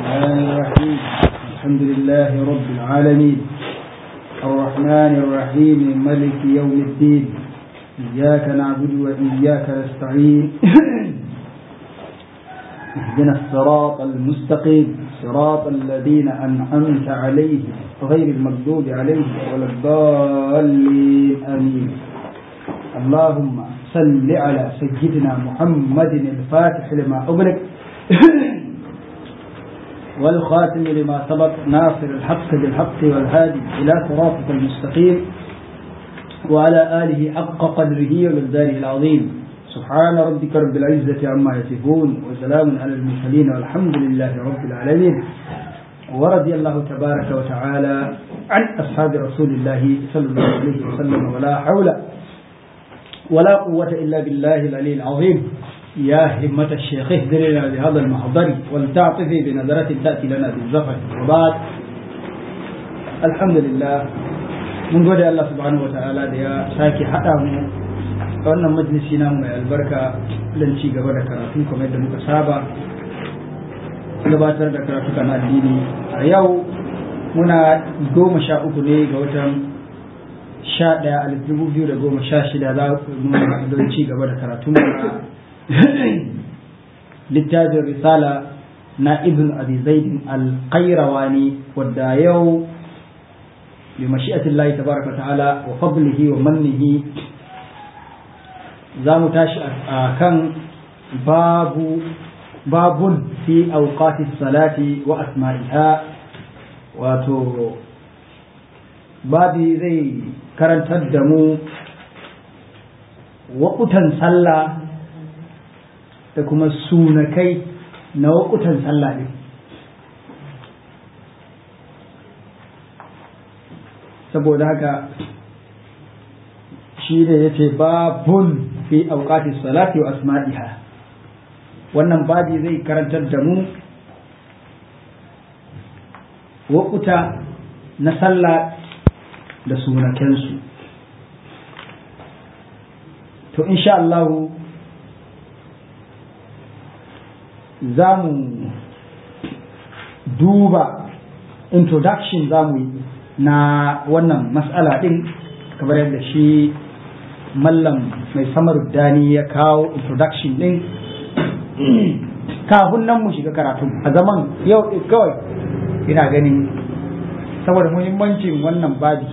الرحمن الرحيم الحمد لله رب العالمين الرحمن الرحيم ملك يوم الدين إياك نعبد وإياك نستعين اهدنا الصراط المستقيم صراط الذين أنعمت عليهم غير المغضوب عليهم ولا الضالين آمين اللهم صل على سيدنا محمد الفاتح لما أغلق والخاتم لما سبق ناصر الحق بالحق والهادي إلى صراطك المستقيم وعلى آله حق قدره ومقداره العظيم سبحان ربك رب العزة عما يصفون وسلام على المرسلين والحمد لله رب العالمين ورضي الله تبارك وتعالى عن أصحاب رسول الله صلى الله عليه وسلم ولا حول ولا قوة إلا بالله العلي العظيم يا همة الشيخ اهدر لنا بهذا المحضر ولتعطفي بنظرة تأتي لنا بالزفر وبعد الحمد لله mun gode Allah subhanahu wa ta'ala da ya sake haɗa mu a wannan majalisi na mai albarka don ci gaba da karatu kamar yadda muka saba gabatar da karatu kan addini a yau muna goma sha uku ne ga watan sha ɗaya alif dubu biyu da goma sha shida za mu don ci gaba da karatu na littafin risala na ibn abi zaidin al-qayrawani wadda yau بمشيئة الله تبارك وتعالى وفضله ومنه زام تاش كان باب باب في أوقات الصلاة وأسمائها واتو بابي زي كرن تدمو وقتا صلى تكما السونكي نوقتا صلى saboda haka shi da ya ce babun fi auqati salati wa asma'iha wannan babi zai karantar da mu wakuta na sallah da sunakensu to insha Allah za mu duba introduction za mu yi na wannan matsala ɗin kamar yadda shi mallam mai samar dani ya kawo introduction ɗin kafin nan mu shiga karatu a zaman yau kawai ina ganin saboda muhimmancin wannan babi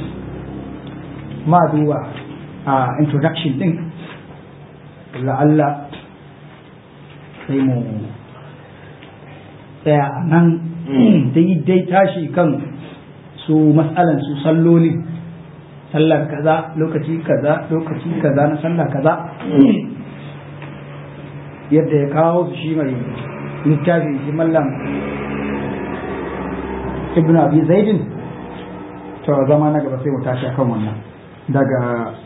ma duba a introduction ɗin la'alla sai mu tsaya a nan daidai tashi kan su matsalan su salloli sallar kaza lokaci kaza lokaci kaza na sallar kaza yadda ya kawo su shi mai littafi shi mallam ibn abi zaidin to zama na gaba sai mu tashi akan wannan daga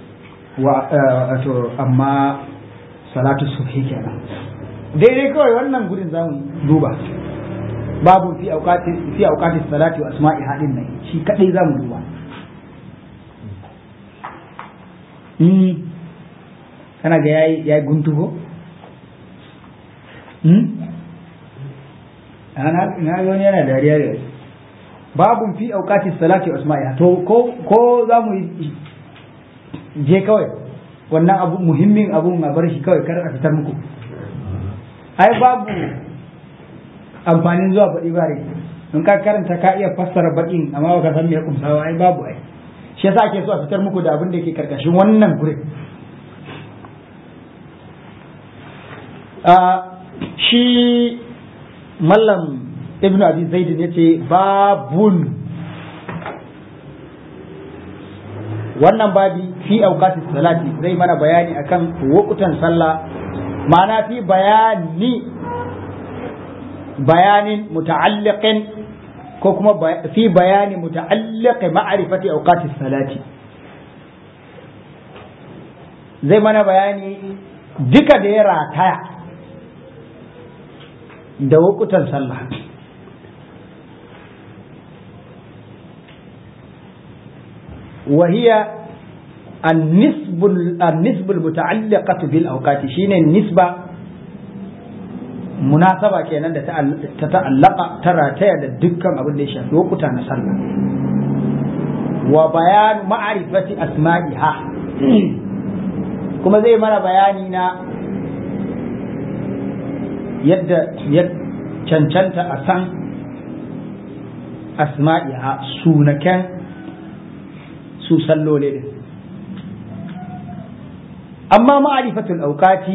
wato amma salatu subhi kenan daidai kawai wannan gudun zamu duba babu fi auqati fi auqati salati wa asma'i hadin nan shi kadai zamu duba hmm kana ga yayi yayi guntu ko hmm ana na ga wani yana dariya da babu fi auqati salati wa asma'i to ko ko zamu je kawai wannan abu muhimmin abun a bar shi kawai kar a fitar muku ai babu amfanin zuwa baɗi bare in ka karanta ka iya fassara baƙin amma baka san me ya kumsawa ai babu ai shi yasa ake so a fitar muku da abin da yake karkashin wannan gurin shi mallam ibnu abi zaidin yace babun wannan babi fi auqatis salati zai mana bayani akan wukutan sallah ma'ana fi bayani bayanin muta'alliqin ko kuma fi bayani muta'alliq ma'rifati awqati salati zai mana bayani duka da ya rataya da wukutan sallah وهي النسب النسب المتعلقة بالأوقات شين النسبة munasaba kenan da ta ta'allaka ta rataya da dukkan abin da ya shafi lokuta na sallah wa bayan ma'arifati asma'iha kuma zai mana bayani na yadda ya cancanta a san asma'iha sunaken su sallole din amma ma'arifatul auqati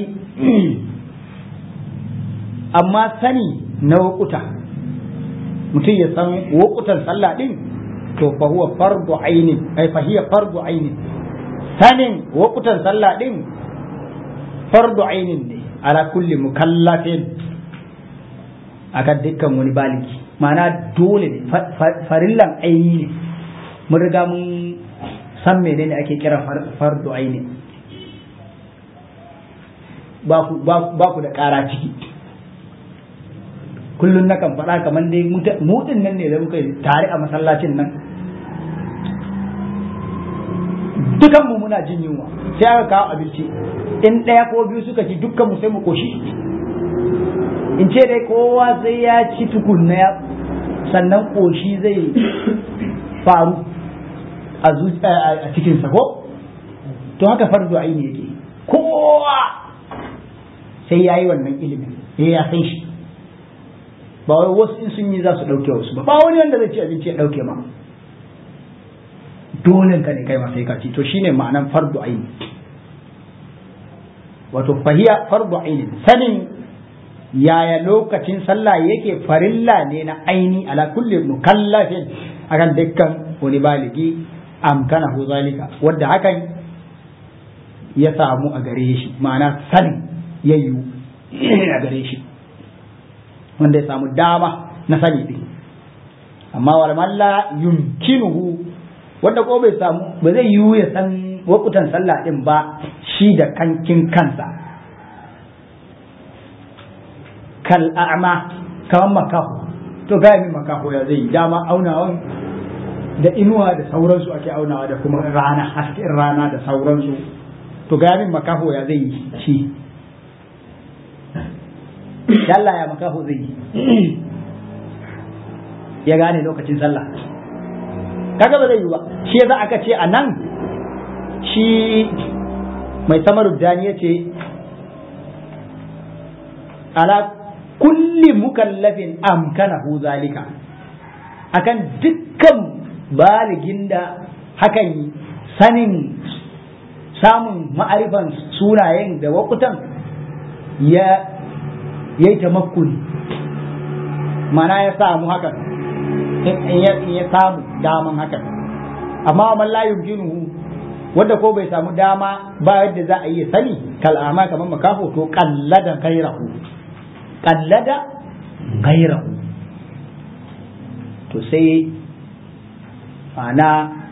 amma sani na wakuta mutum ya san wakutan sallah din to fa huwa fardu ainin ai fa hiya fardu ainin sanin wakutan sallah din fardu ainin ne ala kulli mukallafin akan dukkan wani baliki ma'ana dole ne farillan aini ne mun riga mun san menene ake kira fardu aini ba ku da ƙara ciki kullum na kan faɗa kamar dai mutin nan ne da muka tare a masallacin nan dukanmu muna jin yunwa sai aka kawo abinci in ɗaya ko biyu suka ci dukkanmu sai mu koshi in ce dai kowa sai ya ci tukunna ya sannan koshi zai faru a cikinsa ko to haka fardu aini yake kowa sai ya yi wannan ilimin ya ya san shi ba wai wasu in sun yi za su ɗauke wasu ba ba wani wanda zai ci abinci ya ɗauke ma dole ka ne kai ma sai ka ci to shine ma'anan fardu aini wato fahiya fardu aini sanin yaya lokacin sallah yake farilla ne na aini ala kulli mukallafin akan dukkan wani baligi amkanahu zalika wanda hakan ya samu a gare shi ma'ana sanin yayyu a gare shi wanda ya samu dama na sani din amma wal malla yumkinuhu wanda ko bai samu ba zai yiwu ya san wakutan sallah din ba shi da kankin kansa kal a'ma kaman makaho to ga min makaho ya zai dama aunawan da inuwa da sauransu ake aunawa da kuma rana hasken rana da sauransu to ga min makaho ya zai shi Allah ya makaho zai yi ya gane lokacin sallah kaga ba zai yi ba shi yasa aka ce a nan shi mai samaru dani ya ce ala kulli mukallafin amkanahu zalika akan dukkan baligin da hakan sanin samun ma'arifan sunayen da wakutan ya yi tamakkuni mana ya samu hakan in ya samu daman hakan amma man la yumkinuhu wanda ko bai samu dama ba yadda za a yi sani kal'ama kamar makafo to kallada gairahu kallada gairahu to sai ana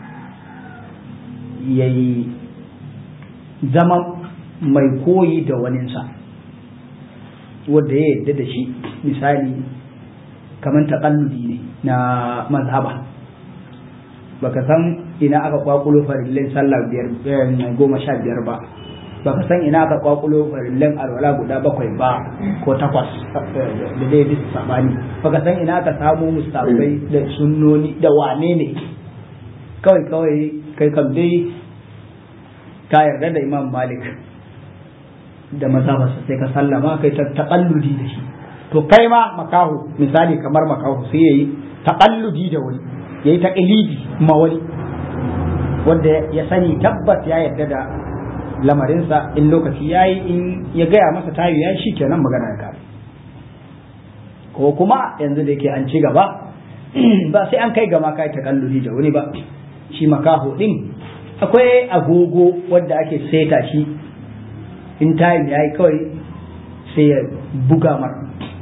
yayi zama mai koyi da waninsa wanda ya yadda da shi misali kamar taƙalludi ne na mazhaba baka san ina aka kwakulo farillin sallah biyar goma sha biyar ba baka san ina aka kwakulo farillin alwala guda bakwai ba ko takwas da dai bisa sabani baka san ina aka samu mustabai da sunnoni da wane ne kawai kawai kai kam dai ka yarda da imam malik da mazhabarsa sai ka sallama kai ta taƙalludi da shi to kai ma makahu misali kamar makahu sai yayi taƙalludi da wani yayi taqlidi ma wani wanda ya sani tabbas ya yarda da lamarinsa in lokaci yayi in ya gaya masa tayi ya shi kenan magana ya kare ko kuma yanzu da yake an ci gaba ba sai an kai gama kai taƙalludi da wani ba shi makaho din akwai agogo wanda ake seta shi in time ya yi kawai sai ya buga mar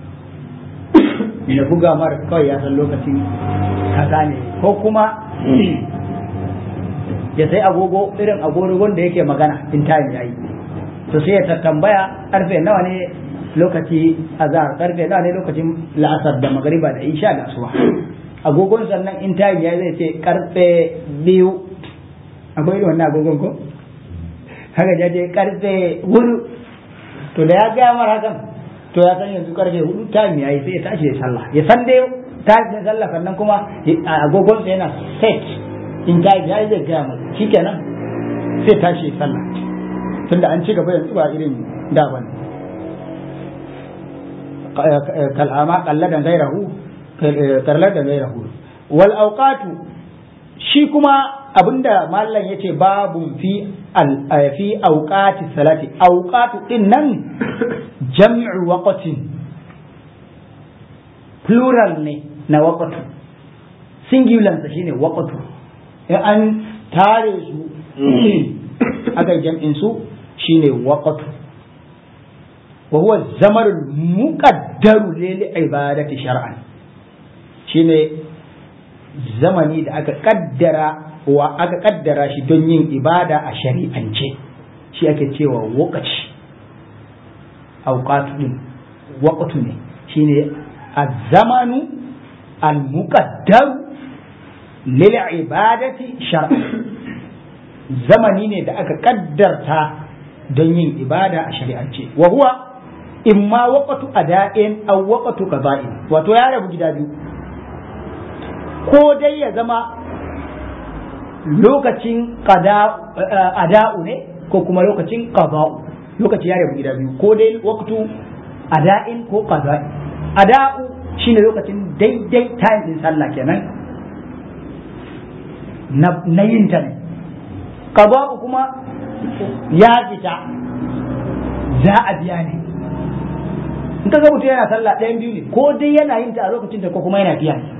ya buga mar kawai ya san lokacin kaza ne ko kuma ya sai agogo irin agogo wanda yake magana in time ya yi to sai ya tambaya karfe nawa ne lokaci azhar karfe nawa ne lokacin la'asar da magariba da isha da asuba agogon sannan in time ya zai ce karfe biyu akwai irin wannan agogon ko haka jaje karfe hudu to da ya gaya mara hakan to ya san yanzu karfe hudu time yayi sai ya tashi ya sallah ya san dai tashi sallah sannan kuma agogon sa yana set in time yayi zai gaya masa shikenan sai tashi ya sallah tunda an ci gaba yanzu ba irin da bane kal'ama kalladan gairahu kalladan gairahu wal awqatu shi kuma abinda mallan yace babun fi fi awqati salati awqatu din nan jam'u waqtin plural ne na waqtu singular sa shine waqtu in an tare su aka jam'in su shine waqtu wa huwa zamarul muqaddaru lil ibadati shar'an shine zamani da aka kaddara wa aka kaddara shi don yin ibada a shari'ance shi ake cewa wakaci auqatu din waqtu ne shine az-zamanu al-muqaddar lil ibadati shar'an zamani ne da aka kaddarta don yin ibada a shari'ance wa huwa imma waqtu ada'in aw waqtu qada'in wato ya rabu gida biyu ko dai ya zama lokacin ada'u ne ko kuma lokacin qada'u lokaci ya rabu gida biyu ko dai waqtu ada'in ko qada'i ada'u shine lokacin daidai time din sallah kenan na yin ta ne qada'u kuma ya fita za a biya ne in ka ga mutum yana sallah ɗayan biyu ne ko dai yana yin ta a lokacin ta ko kuma yana biya ne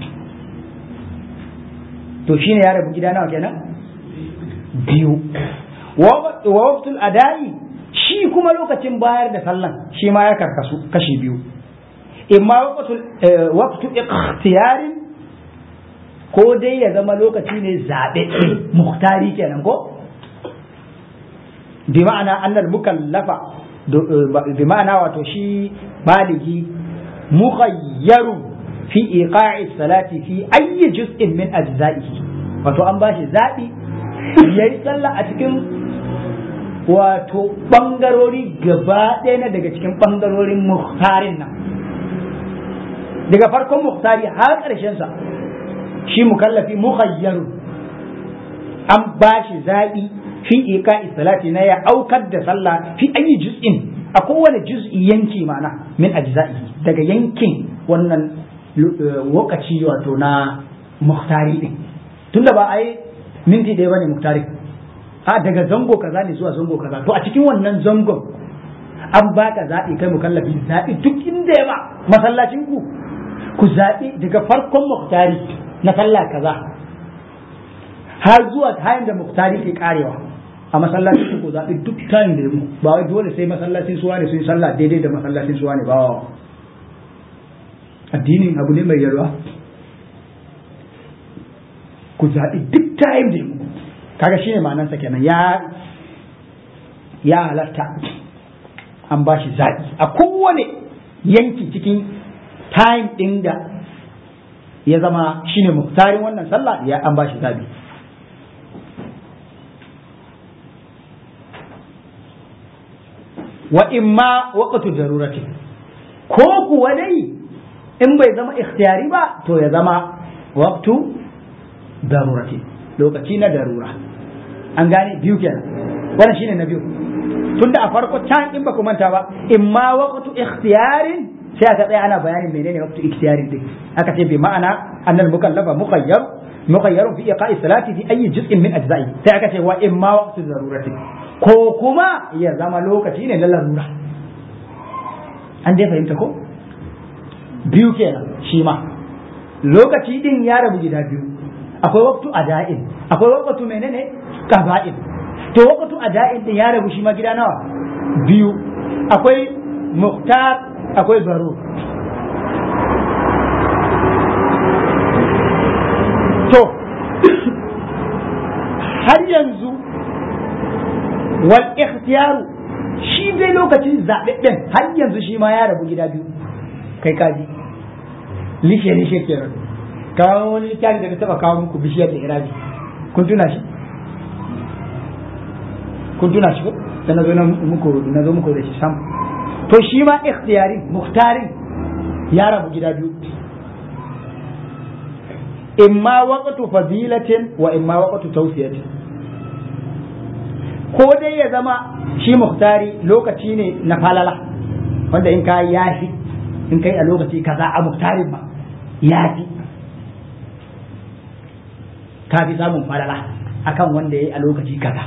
to shine ya rabu gida nawa kenan biyu wa waqtul ada'i shi kuma lokacin bayar da sallan shi ma ya karkasu kashi biyu imma waqtul waqtu ikhtiyarin ko dai ya zama lokaci ne zaɓe muhtari kenan ko bi ma'ana annal mukallafa bi ma'ana wato shi baligi mukhayyarun fi iqa'i salati fi ayyi juz'in min ajza'ihi wato an bashi zabi yayi sallah a cikin wato bangarori gaba ɗaya na daga cikin bangarorin muhtarin nan daga farkon muhtari har ƙarshen sa shi mukallafi mukhayyarun an bashi zabi fi iqa'i salati na ya aukar da sallah fi ayyi juz'in a kowane juz'i yanki mana min ajza'ihi daga yankin wannan lokaci wato na muhtari din tunda ba a yi minti ɗaya bane muhtari a daga zango kaza ne zuwa zango kaza to a cikin wannan zangon an baka zaɓi kai mukallafi zaɓi duk inda ya ba masallacin ku ku zaɓi daga farkon muhtari na sallah kaza har zuwa tayin da muhtari ke karewa a masallacin ku zaɓi duk tayin da ya mu ba wai dole sai masallacin suwa ne sun yi sallah daidai da masallacin suwa ne ba addinin abu ne mai yalwa ku zaɓi duk time da mu kaga shine ma'anarsa kenan ya ya halatta an ba shi zaɓi a kowane yanki cikin time ɗin da ya zama shine muktarin wannan sallah ya an ba shi zaɓi wa imma waqtu darurati ko kuwa dai in bai zama ikhtiyari ba to ya zama waqtu darurati lokaci na darura an gane biyu kenan wannan shine na biyu tunda a farko can in ba ku manta ba in ma waqtu ikhtiyarin sai aka tsaya ana bayanin menene waqtu ikhtiyarin din aka ce bi ma'ana annal mukallafa mukhayyar mukhayyar fi iqa'i salati fi ayyi juz'in min ajza'i sai aka ce wa in ma waqtu darurati ko kuma ya zama lokaci ne na larura an dai fahimta ko biyu kenan shi ma lokaci din ya rabu gida biyu akwai waktu ada'in akwai waktu menene qada'in to waktu ada'in din ya rabu shi ma gida nawa biyu akwai muhtar akwai zarur to har yanzu wal ikhtiyaru shi dai lokacin zaɓaɓɓen har yanzu shi ma ya rabu gida biyu kai kaji lishe lishe kenan kawo wani littafi da na taba kawo muku bishiyar da irabi kun tuna shi kun tuna shi ko da na zo muku na zo muku da shi sam to shi ma ikhtiyari muhtarin ya rabu gida biyu imma waqtu fadilatin wa imma waqtu tawsiyatin ko dai ya zama shi muhtari lokaci ne na falala wanda in ka yafi in kai a lokaci kaza a muhtarin ba yafi ka fi samun falala akan wanda ya yi a lokaci kaza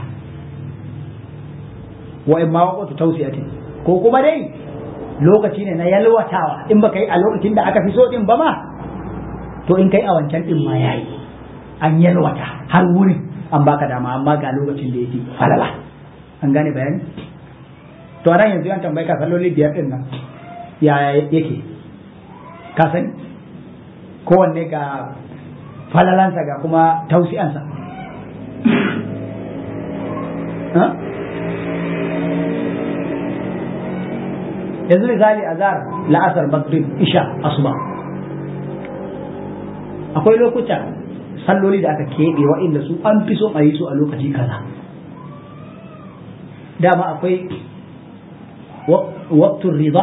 wa in ma waqtu tawsiyatin ko kuma dai lokaci ne na yalwatawa in baka yi a lokacin da aka fi so din ba ma to in kai a wancan din ma yayi an yalwata har wurin an baka dama amma ga lokacin da yake falala an gane bayani to anan yanzu an tambaye ka salloli biyar din nan ya yake ka sani kowanne ga falalansa ga kuma tausi'ansa yanzu misali azhar la'asar maghrib isha asuba akwai lokuta salloli da aka keɓe wa'inda su an fi so a yi su a lokaci kaza dama akwai waktun riba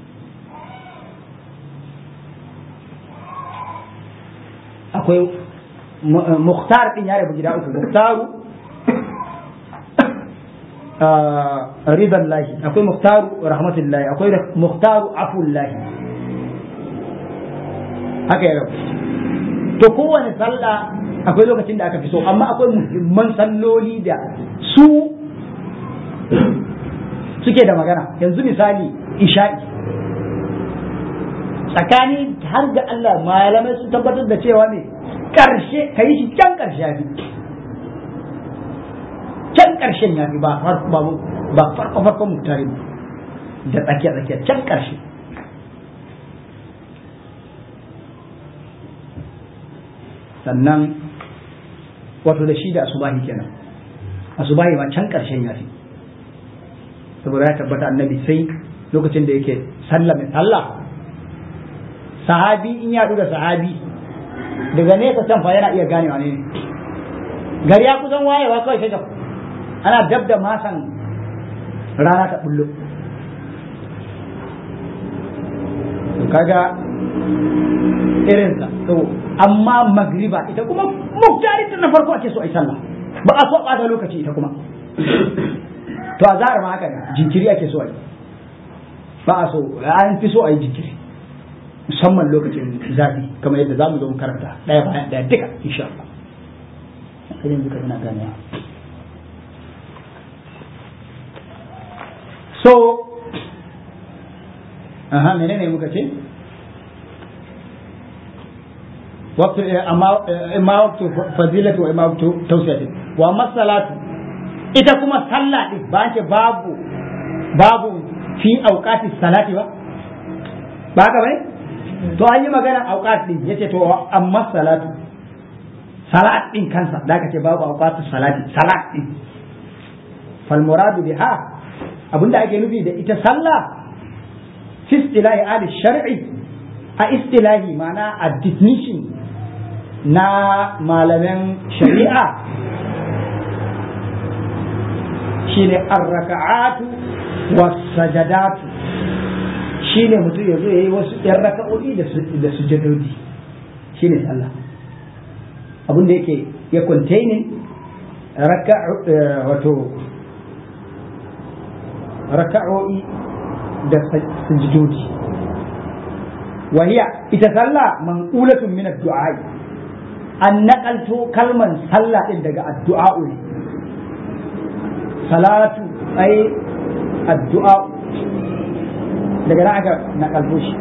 akwai muhtar din ya rabu gida uku muhtaru riban lahi akwai muhtaru rahmatullahi akwai muhtaru afullahi haka ya rabu to kowane sallah akwai lokacin da aka fi so amma akwai muhimman salloli da su suke da magana yanzu misali isha'i tsakani har ga Allah malamai sun tabbatar da cewa ne karshe ka yi shi can karshe yafi can karshen yafi ba ba farko farko muktari da tsakiya tsakiya can karshe sannan wato da shi da asubahi kenan asubahi ma can karshen yafi saboda ya tabbata annabi sai lokacin da yake sallah mai sallah sahabi in ya da sahabi daga nesa can fa yana iya ganewa ne gari ya kusan wayewa kawai sai ana dab da masan rana ta bullo kaga irinsa to amma magriba ita kuma muktarin na farko ake so a yi sallah ba a so a ɓata lokaci ita kuma to a zara ma haka ne jinkiri ake so a yi ba a so an fi so a yi jinkiri musamman lokacin zafi kamar yadda za mu zo mu karanta ɗaya bayan ɗaya duka insha Allah sai yanzu ka ina gane so aha menene muka ce وقت اما اما وقت فضيلة واما وقت توسعة واما الصلاة ita kuma sallah din ba ce babu babu fi auqati salati ba ba ka bai to an yi magana auqat din yace to amma salatu salat din kansa da ka ce babu auqatu salati salat din fal muradu biha abinda ake nufi da ita sallah fi istilahi ali shar'i a istilahi ma'ana a definition na malaman shari'a shine arraka'atu was-sajadatu shine mutum ya zo yayi wasu ɗan raka'o'i da sujadodi shine sallah abin da yake ya containing wato raka'o'i da sujadodi wahiya ita sallah manqulatun min ad-du'a an naƙalto kalman sallah ɗin daga addu'a'u ne salatu ai addu'a daga nan aka naƙalto shi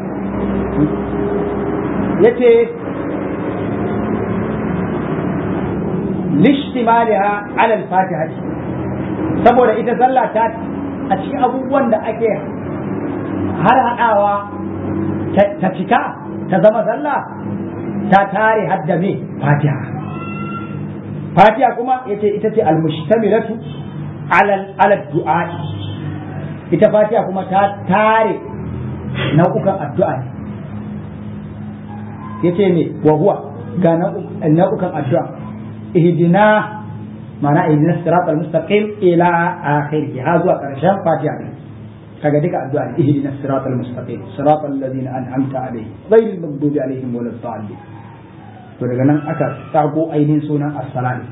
yace lishtimaliha ala al-fatiha saboda ita sallah ta a cikin abubuwan da ake har haɗawa ta cika ta zama sallah ta tare hadda me fatiha fatiha kuma yace ita ce almustamilatu ala ala du'a ita fatiha kuma ta tare nau'ukan addu'a ne yace me wa huwa ga nau'ukan addu'a ihdina mana ihdina siratal mustaqim ila akhirih ha zuwa karshen fatiha ne kaga duka addu'a ne ihdinas siratal mustaqim siratal ladina an'amta alaihim ghayril maghdubi alaihim waladdallin to daga nan aka tsago ainihin sunan as-salat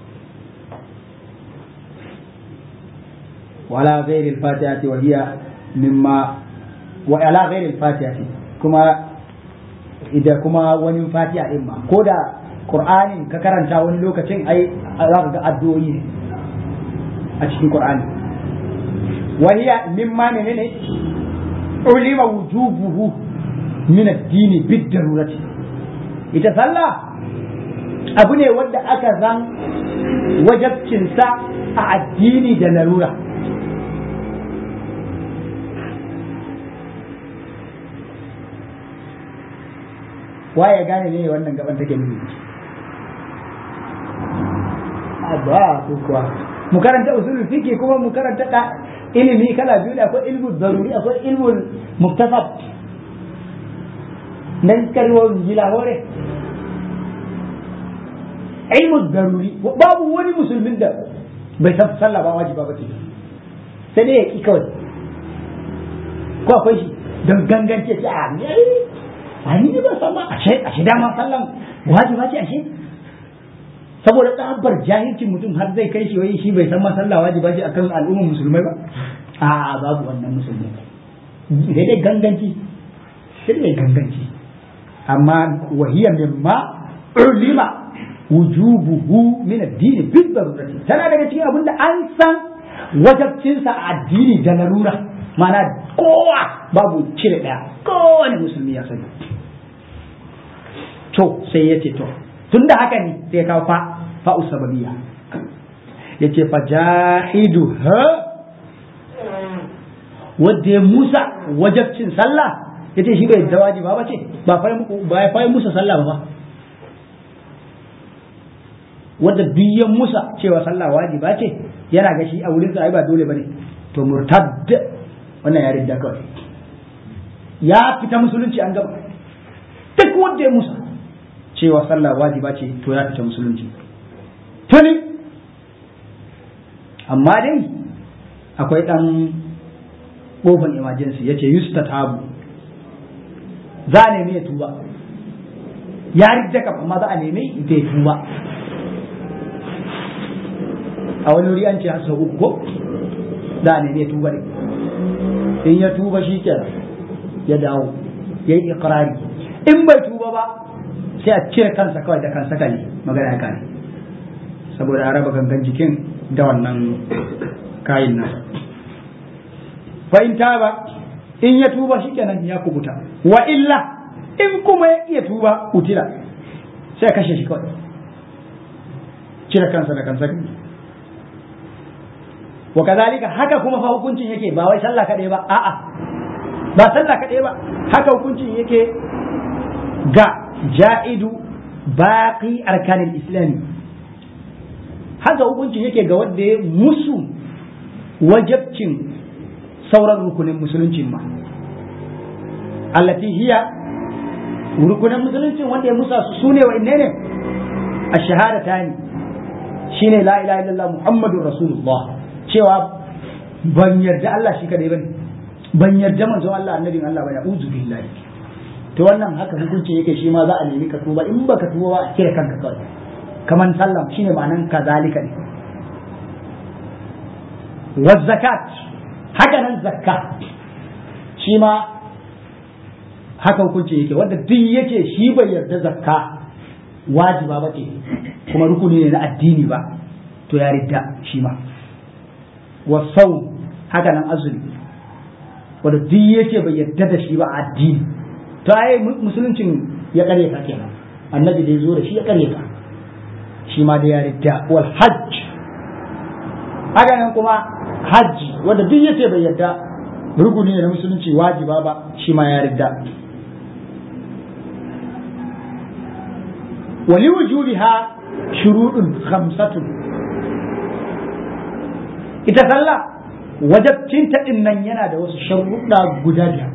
wala ghayril fatihati wa hiya mimma wa ala ghayril fatihati kuma ida kuma wani fatiha din ma ko da qur'anin ka karanta wani lokacin ai za ka ga addu'o'i ne a cikin qur'ani wa hiya mimma menene ulima wujubuhu min ad-din bid-darurati ita sallah abu ne wanda aka zan wajabcinsa a addini da larura waye gane ne wannan gaban take nufi ba ko kuwa mu karanta usulul fiqh kuma mu karanta da ilimi kala biyu da akwai ilmu daruri akwai ilmu muktasab nan karwo gila hore ilmu daruri babu wani musulmin da bai san sallah ba wajiba ba ce sai dai ya ki kawai ko akwai shi don gangance ce a ne a ni ba san ba ashe ashe dama sallan wajiba ce ashe saboda tsabar jahilcin mutum har zai kai shi wai shi bai san ma sallah wajiba ce akan al'ummar musulmai ba a babu wannan musulmai sai dai ganganci sai dai ganganci amma wahiya mimma ulima wujubuhu min ad-din bil darurati tana daga cikin abin da an san wajabcinsa a addini da larura mana kowa babu cire daya kowane musulmi ya sani to sai ya ce to tun da haka ne sai kawo fa fa'u sababiyya ya ce fa jahidu ha wadda ya musa wajabcin sallah ya ce shi bai da wajiba ba ce ba ya fayi musa sallah ba wadda biyan musa cewa sallah wajiba ce yana ga shi a wurin sa ai ba dole bane to murtad wannan ya ridda kawai ya fita musulunci an gaba duk wanda ya musa cewa sallah wajiba ce to ya fita musulunci tuni amma dai akwai dan kofan emergency yace yustatabu za a nemi ya tuba ya ridda kam amma za a nemi ya tuba a wani wuri an ce har sau uku ko da ne ne tuba ne in ya tuba shi kenan ya dawo ya yi ikirari in bai tuba ba sai a cire kansa kawai da kansa kali magana ya kare saboda a raba gangan jikin da wannan kayin nasa fa in ba in ya tuba shi kenan ya kubuta wa illa in kuma ya iya tuba utila sai kashe shi kawai cire kansa da kansa kali wa kazalika haka kuma fa hukuncin yake ba wai sallah kaɗai ba a'a ba sallah kaɗai ba haka hukuncin yake ga ja'idu baqi arkanin islami haka hukuncin yake ga wanda ya musu wajabcin sauran rukunin musuluncin ma allati hiya rukunin musuluncin wanda ya musa su ne wa ne a shahadatani shine la ilaha illallah muhammadur rasulullah cewa ban yarda Allah shi kadai bane ban yarda manzon Allah annabin Allah bane uzu billahi to wannan haka hukunci yake shi ma za a nemi ka tuba in baka tuba ba a kire kanka kawai kaman sallam shine ma'anan kazalika ne wa zakat haka nan zakka shi ma haka hukunci yake wanda duk yake shi bai yarda zakka wajiba ba ce kuma rukuni ne na addini ba to ya ridda shi ma wasau haka nan azumi wanda duk yake bai yadda da shi ba a addini to ai musuluncin ya kare ka kenan annabi da ya zo da shi ya kare ka shi ma da ya ridda wal hajj haka nan kuma hajji wanda duk yake bai yadda rukuni ne na musulunci wajiba ba shi ma ya ridda wali wujubiha shuruɗun khamsatun ita sallah wajabcinta din nan yana da wasu sharuɗa guda biyar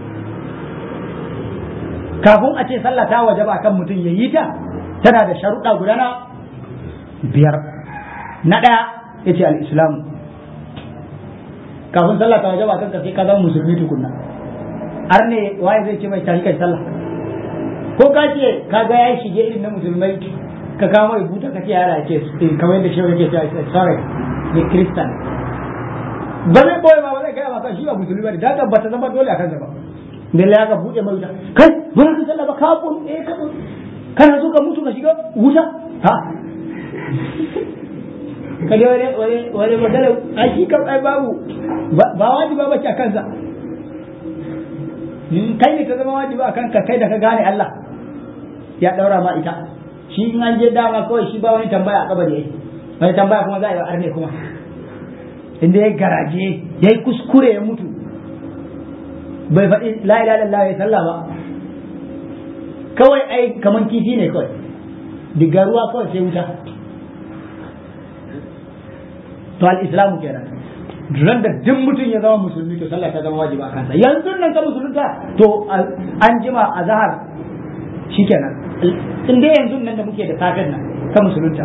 kafin a ce sallah ta wajaba kan mutum ya yi ta tana da sharuɗa guda na biyar na ɗaya ya ce al'islamu kafin sallah ta wajaba kanka sai ka zama musulmi tukunna har ne waye zai ce mai tashi kai sallah ko ka ce ka ga ya shige irin na musulmai ka kawo mai buta ka ce yara ce kamar yadda shi yake cewa sorry ne kristan ba zai boye ba ba zai kai maka shi ba musulmi ba ne da ba ta zama dole a kansa ba da ya ka buɗe mai wuta kai ba ka sallah ba ka kun eh ka kana so ka mutu ka shiga wuta ha kaje wani wani wani magana a shi kam ai babu ba wajiba ba ce a kansa kai ne ka zama wajiba a kanka kai da ka gane Allah ya daura ma ita shi in an je dama kawai shi ba wani tambaya a kabari yayi wani tambaya kuma za a yi arne kuma inda ya garaje ya yi kuskure ya mutu bai faɗi la ilaha illallah ya sallah ba kawai ai kaman kifi ne kawai diga ruwa kawai sai wuta to al-islamu kenan duran da duk mutum ya zama musulmi to sallah ta zama wajiba a kansa yanzu nan ka musulunta to an jima a zahar shikenan in dai yanzu nan da muke da safin nan ka musulunta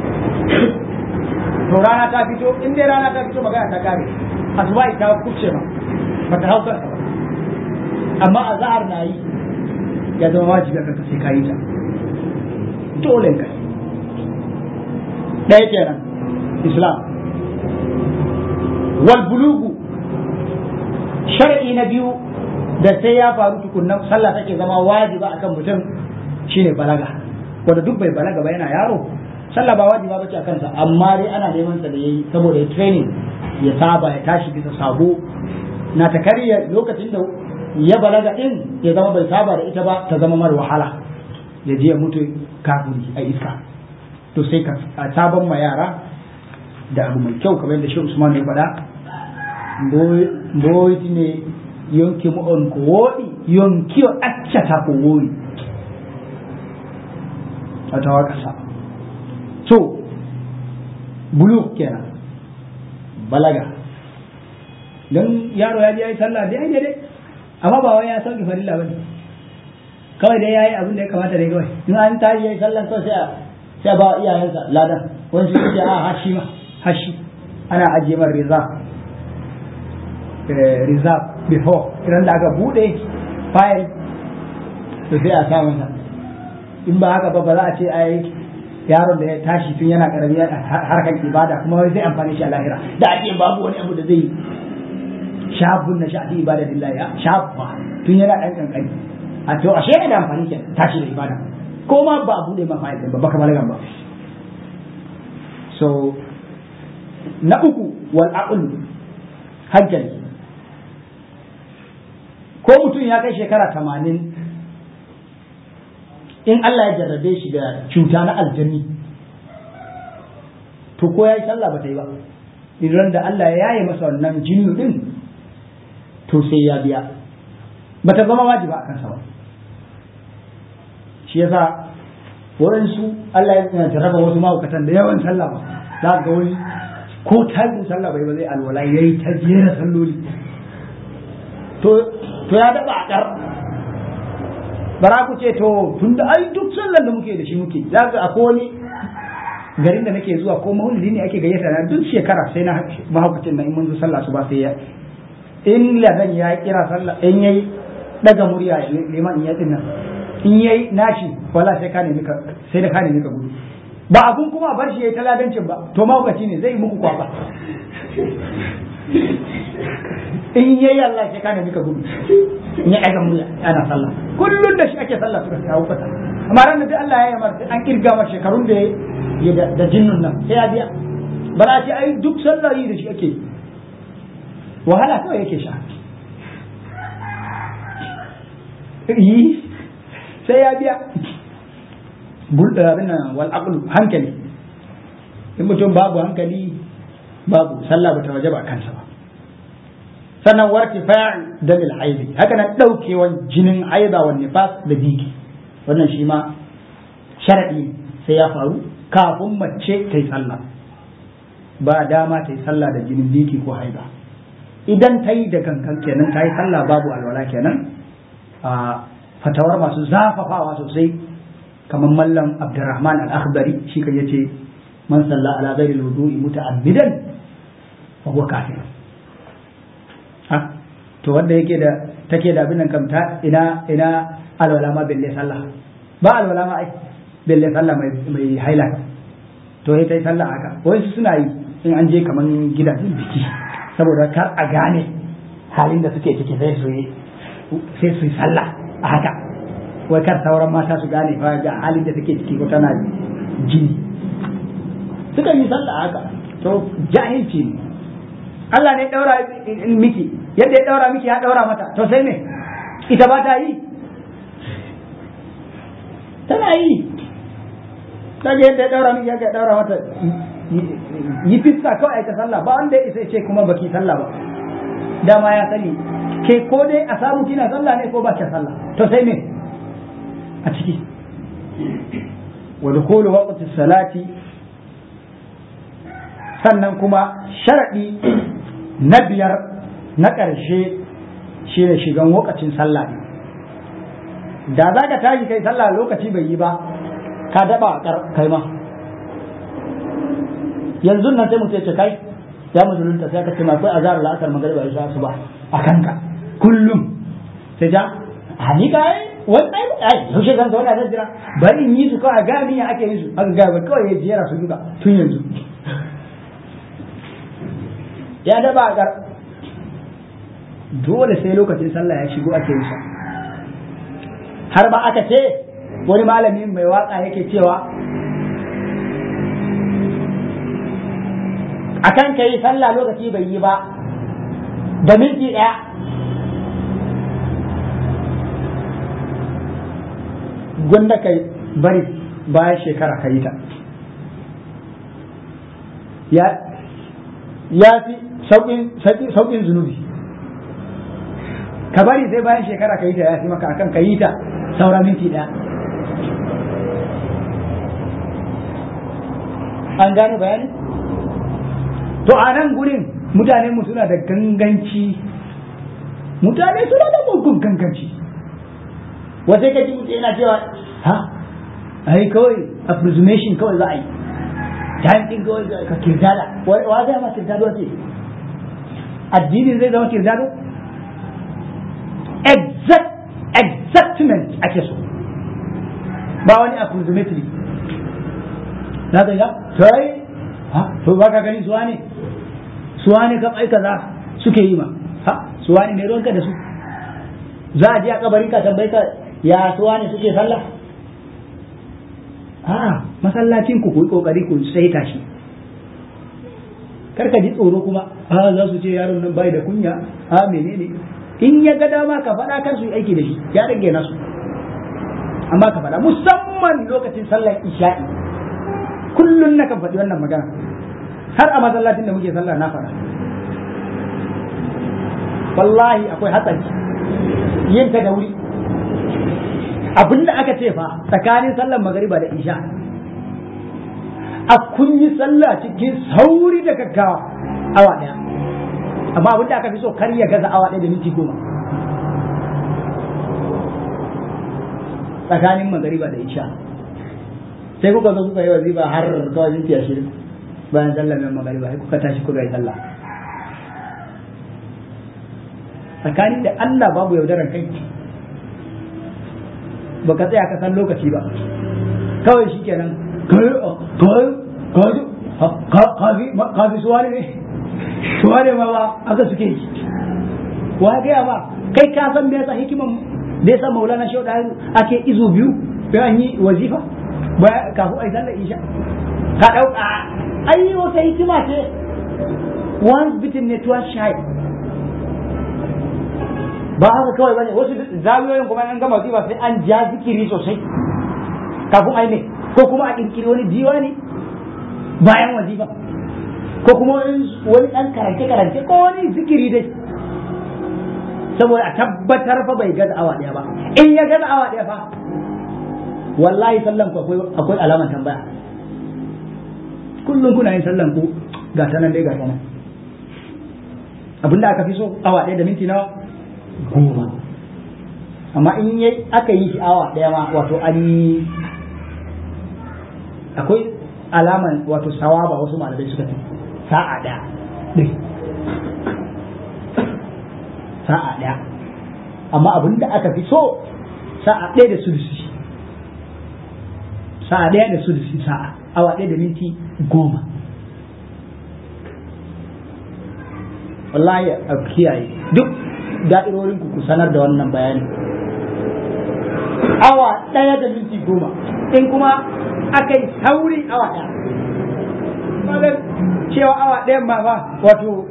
to rana ta fito in dai rana ta fito magana ta kare asuba ta kuce ma ba ta hauka ba amma a zahar na yi ya zama wajibi a kanka sai ka yi ta dole ka ɗaya kenan islam wal bulugu shar'i na biyu da sai ya faru tukunnan sallah take zama wajiba akan mutum shine balaga wanda duk bai balaga ba yana yaro sallah ba wajiba bace a kansa amma dai ana neman sa da yayi saboda ya training ya saba ya tashi bisa sabo na ta karya lokacin da ya balaga din ya zama bai saba da ita ba ta zama mar wahala ya je ya mutu kafiri a iska to sai ka sabon ma yara da abu mai kyau kamar yadda shi Usman ya faɗa mboyti ne yonki mo on ko woɗi yonki o accata ko wowi a tawa ƙasa to buluk kenan balaga don yaro ya je ya yi sallah da ya dai amma ba wai ya sauki farilla bane kawai dai ya yi abin da ya kamata dai kawai in an tashi ya yi sallah kawai sai a sai ba iyayensa ladan wani su ce a hashi ma hashi ana ajiye mar reserve reserve before idan da aka bude file to sai a sa masa in ba haka ba ba za a ce ai yaron da ya tashi tun yana karami harkar ibada kuma wai zai amfani shi a lahira da ake babu wani abu da zai shafun na shafi ibada lillahi ya shafa tun yana dan kankani a to ashe yana da amfani ke tashi da ibada ko ma ba a bude ma fa'ida ba baka balagan ba so na uku wal aql hankali ko mutum ya kai shekara tamanin in Allah ya jarrabe shi da cuta na aljani to ko ya yi sallah ba ta yi ba idan da Allah ya yaye masa wannan jinnu din to sai ya biya ba ta zama wajiba a kansa ba shi yasa waɗansu Allah ya jarraba wasu mahaukatan da yawan sallah ba za ga wani ko tajin sallah bai ba zai alwala ya yi ta jera salloli to ya daɓa a ƙar bara ku ce to tun da ai duk sallan da muke da shi muke za ga akwai wani garin da nake zuwa ko maulidi ne ake gayyata na duk shekara sai na mahaukacin nan in mun zo sallah su ba sai ya in ladan ya kira sallah in yayi daga murya liman in ya dinna in yayi nashi wala sai ka nemi ka sai da ka nemi ka gudu ba abun kuma bar shi yayi taladancin ba to mahaukaci ne zai muku kwaba in yayi Allah sai ka nemi ka gudu in ya ɗaga murya ana sallah kullum da shi ake sallah suka kawo kasa amma ran da Allah ya yi mar an kirga mar shekarun da ya da jinnun nan sai ya biya bara ce ai duk sallah yi da shi ake wahala kawai yake sha yi sai ya biya bulda abin nan wal aqlu hankali in mutum babu hankali babu sallah bata wajaba kansa ba sannan warki fa'il dalil haidi haka nan daukewan jinin haida wa nifas da biki wannan shi ma sharadi sai ya faru kafin mace ta yi sallah ba dama ta yi sallah da jinin biki ko haida idan ta yi da kankan kenan ta yi sallah babu alwala kenan a fatawar masu zafafawa sosai kamar mallam abdurrahman al-akhbari shi kan yace man salla ala ghairi al-wudu'i muta'ammidan fa huwa kafir to wanda yake da take da abin nan kam ta ina ina alwala ma belle sallah ba alwala ma ai belle sallah mai mai haila to ita yi sallah haka wai suna yi in an je kaman gidajen biki saboda kar a gane halin da suke ciki sai su yi sai su yi sallah a haka wai kar sauran mata su gane fa ga halin da take ciki ko tana jini suka yi sallah a haka to jahilci ne Allah ne daura miki yadda ya daura miki ya daura mata to sai me ita ba ta yi tana yi kaga yadda ya daura miki ya daura mata yi fiska kawai ta sallah ba wanda ya isa ce kuma baki sallah ba dama ya sani ke ko dai a samu kina sallah ne ko ba ki sallah to sai me a ciki wa dukhulu waqti salati sannan kuma sharadi na biyar na ƙarshe shine shigan lokacin sallah ne da za ka tashi kai sallah lokaci bai yi ba ka daba kai ma yanzu nan sai mutum ya ce kai ya musulunta sai ka ce ma akwai azhar la'asar magariba ya su ba a kanka kullum sai ja a ni ka yi wani ai ai yaushe zan zauna da jira bari in yi su kawai a gani ya ake yi su aka gaba kawai ya jera su duka tun yanzu ya daba a dole sai lokacin sallah ya shigo ake yi har ba aka ce wani malami mai waka yake cewa akan ka yi sallah lokaci bai yi ba da minti ɗaya gwanda ka bari bayan shekara ka yi ta ya fi sauƙin zunubi ka bari sai bayan shekara ka yi ta ya fi maka akan ka yi ta saura minti ɗaya an gane bayani to a nan gurin mutane mu suna da ganganci mutane suna da mugun ganganci wasai ka ji mutum yana cewa ha ai kawai approximation kawai za a yi time din kawai ka kirdada wa zai ma kirdado ce addinin zai zama kirdado exact exactment ake so ba wani approximately za ka ga to ai ha to ba ka gani suwa ne suwa ne kam ai kaza suke yi ma ha suwa ne mai ruwanka da su za a je a kabarin ka tambayi ka ya suwa ne suke sallah a masallacin ku ku kokari ku saita shi karka ji tsoro kuma a za su ce yaron nan bai da kunya a menene in ya ga dama ka faɗa kar su yi aiki da shi ya rage nasu amma ka faɗa musamman lokacin sallar isha'i kullun na kan faɗi wannan magana har a masallacin da muke sallah na faɗa wallahi akwai hatsari yin ta da wuri abin da aka ce fa tsakanin sallar magariba da isha a kun yi sallah cikin sauri da gaggawa awa ɗaya amma abin da aka fi so kar ya gaza awa ɗaya da minti goma tsakanin magariba da isha sai kuka zo kuka yi wazifa har kawai minti ashirin bayan sallar mai magariba sai kuka tashi kuka yi sallah tsakanin da Allah babu yaudarar kai ba ka tsaya ka san lokaci ba kawai shi kenan kafi suwa ne suwa ne ma ba aka suke yi wa gaya ba kai ka san me yasa hikiman da yasa maulana shau da ake izu biyu bayan yi wazifa kafin a yi sallar isha ka ɗauka ai wata hikima ce once bitten ne twice shy ba haka kawai bane wasu zawiyoyin kuma an gama wazifa sai an ja zikiri sosai kafin ai ne ko kuma a kirkiri wani diwani bayan wazifa ko kuma wani dan karance karance ko wani zikiri dai saboda a tabbatar fa bai gaza awa daya ba in ya gaza awa daya fa wallahi sallan ku akwai alaman tambaya kullum kuna yin sallan ku ga ta nan dai ga ta nan abinda aka fi so awa daya da minti nawa goma amma in yi aka yi awa ɗaya ma wato an yi akwai alaman wato sawaba wasu malamai suka ce sa'a ɗaya ɗin sa'a ɗaya amma abin da aka fi so sa'a ɗaya da sulusi sa'a ɗaya da sulusi sa'a awa ɗaya da minti goma wallahi a kiyaye duk da'irorin ku ku sanar da wannan bayani awa ɗaya da minti goma in kuma aka yi sauri awa ɗaya magar cewa awa ɗayan ma fa wato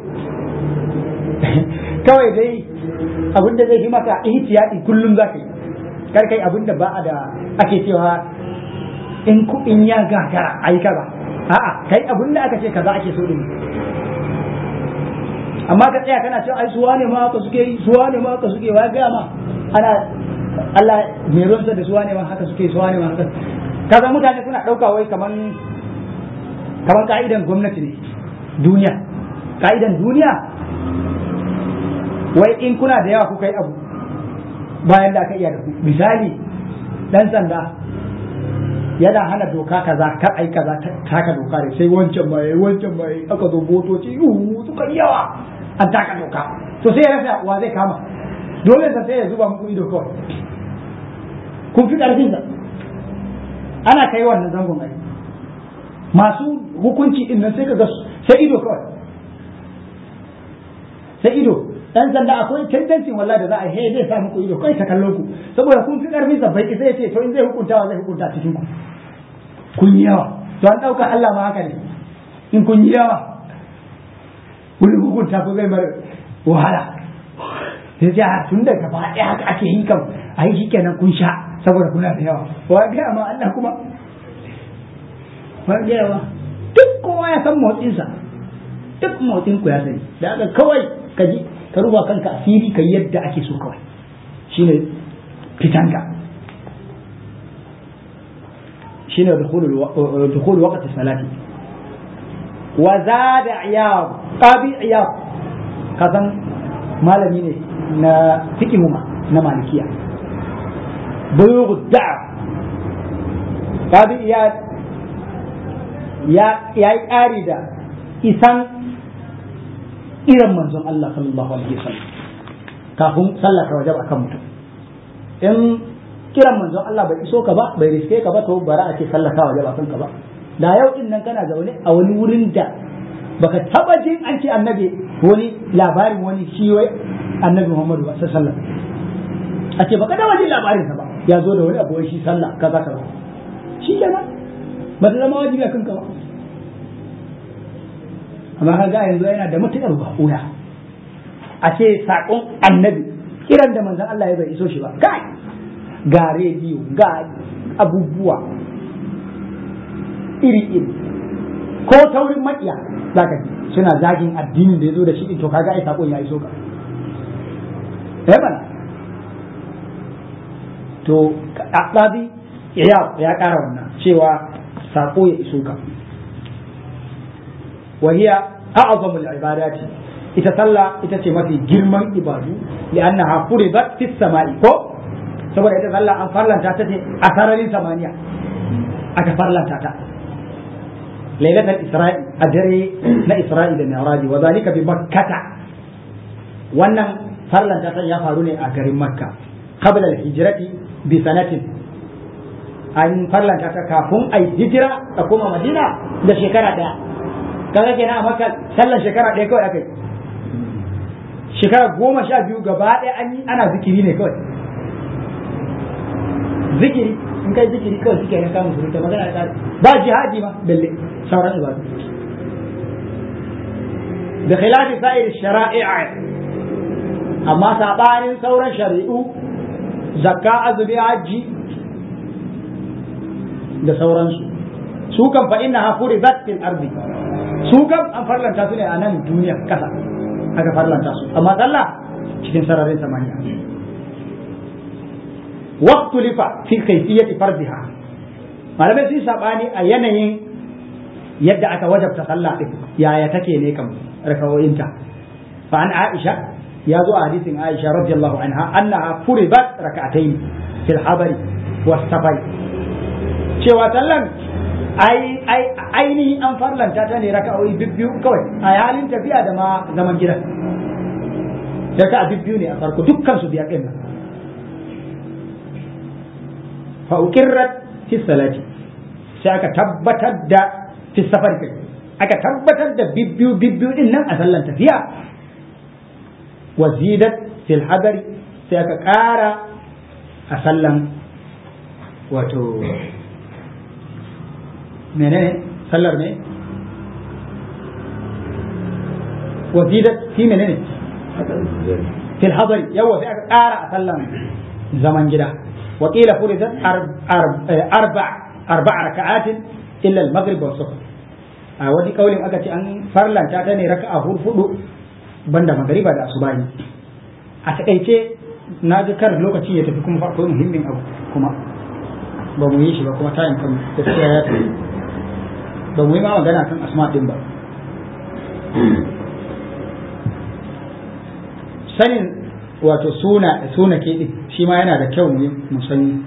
kawai dai abinda zai fi maka ihtiyati kullum za ka yi kar kai abinda ba a da ake cewa in ku in ya gagara ai kaza a'a kai abinda aka ce kaza ake so din amma ka tsaya kana cewa ai suwa ne ma haka suke yi suwa ne ma haka suke wa ga ma ana Allah mai ruwansa da suwa ne ma haka suke suwa ne ma haka kaza mutane suna ɗauka wai kaman kaman ka'idan gwamnati ne duniya ka'idan duniya wai in kuna da yawa kuka yi abu bayan da aka iya da ku misali dan sanda yana hana doka kaza kar ai kaza taka doka ne sai wancan ma yayi wancan ma yayi aka zo motoci yuhu suka yi yawa an taka doka to sai ya rasa wa zai kama dole sa sai ya zuba muku ido kawai kun fi karfin sa ana kai wannan zangon ai masu hukunci din nan sai ka ga sai ido kawai sai ido dan sanda akwai tendency wallahi da za a yi zai sa muku ido kai ta kallon ku saboda kun fi karfin sa bai isa ya ce to in zai hukunta wa zai hukunta cikin ku kun yi yawa to an dauka Allah ma haka ne in kun yi yawa kun hukunta ko zai mar wahala sai ce tun da gaba ɗaya haka ake yi kan a yi shikenan kun sha saboda kuna da yawa wa ga ma Allah kuma wa ga yawa duk kowa ya san motsinsa duk motsin ku ya sani da haka kawai ka ji ka ruba kanka asiri ka yadda ake so kawai shine fitanka shine dukhul waqti salati wa zada iyab qabi iyab kazan malami ne na fiqhuma na malikiya bulugh da'a qabi iyab ya ya yi ƙari da isan irin manzon Allah sallallahu alaihi wasallam kafin sallah ta wajaba akan mutum in kiran manzon Allah bai iso ka ba bai riske ka ba to bara a ce sallah ta wajaba kanka ba da yau din nan kana zaune a wani wurin da baka taba jin an ce annabi wani labarin wani shi wai annabi Muhammadu ba sallallahu alaihi wasallam a ce baka taba jin labarin sa ba ya zo da wani abu wai shi sallah kaza kaza shi kenan ba ta zama wajibi a kanka ba amma ka ga yanzu yana da matuƙar ba'uya a ce saƙon annabi kiran da manzon Allah ya bai iso shi ba kai ga rediyo ga abubuwa iri iri ko taurin makiya zaka ji suna zagin addinin da ya zo da shi to kaga ai saƙon ya iso ka eh bana to ɗabi ya ya ƙara wannan cewa saƙo ya iso ka وهي أعظم العبادات ita sallah ita ce mafi girman ibadu li'annaha furidat fis sama'i ko saboda ita sallah an farlanta ta ce a sararin samaniya aka farlanta ta lailatul isra'i a dare na isra'i da mi'raji wa zalika bi makkata wannan farlanta ta ya faru ne a garin makka qabla al-hijrati bi sanatin an farlanta ta kafin ai hijira a koma madina da shekara daya kaga kenan a maka sallar shekara ɗaya kawai aka yi shekara goma sha biyu gaba ɗaya an yi ana zikiri ne kawai zikiri in kai zikiri kawai suke na kamun surutu magana da ba jihadi ma balle sauran ibadu da khilafi sa'ir shara'i'a amma sabanin sauran shari'u zakka azumi hajji da sauransu su kan fa inna ha furidat fil ardi su kam an farlanta su ne a nan duniya kasa aka farlanta su amma sallah cikin sararin samaniya waqtu lifa fi kayfiyati fardiha malamai sun sabani a yanayin yadda aka wajabta sallah din yaya take ne kam rakawoyinta fa an aisha ya zo a hadisin aisha radiyallahu anha annaha furibat rak'atayn fil habari was safari cewa sallan ainihin an farlanta ta ne raka'o'i biyu kawai a halin tafiya da ma zaman gida raka'a biyu ne a farko dukkan su biyar din nan fa uqirrat fi salati sai aka tabbatar da fi safar kai aka tabbatar da bibbiyu bibbiyu din nan a sallan tafiya wa zidat fil hadari sai aka ƙara a sallan wato menene sallar ne wa zidat fi menene fil hadari yawa sai aka ƙara a sallan zaman gida wa qila furidat arba arba raka'atin illa al-maghrib wa subh a wani kaulin aka ce an farlanta ta ne raka'a hudu banda magariba da asubahi a takaice na ji kar lokaci ya tafi kuma farko muhimmin abu kuma ba mu yi shi ba kuma tayin kan gaskiya ya tafi ba mu yi ma magana kan asma din ba sanin wato suna suna ke din shi ma yana da kyau mu san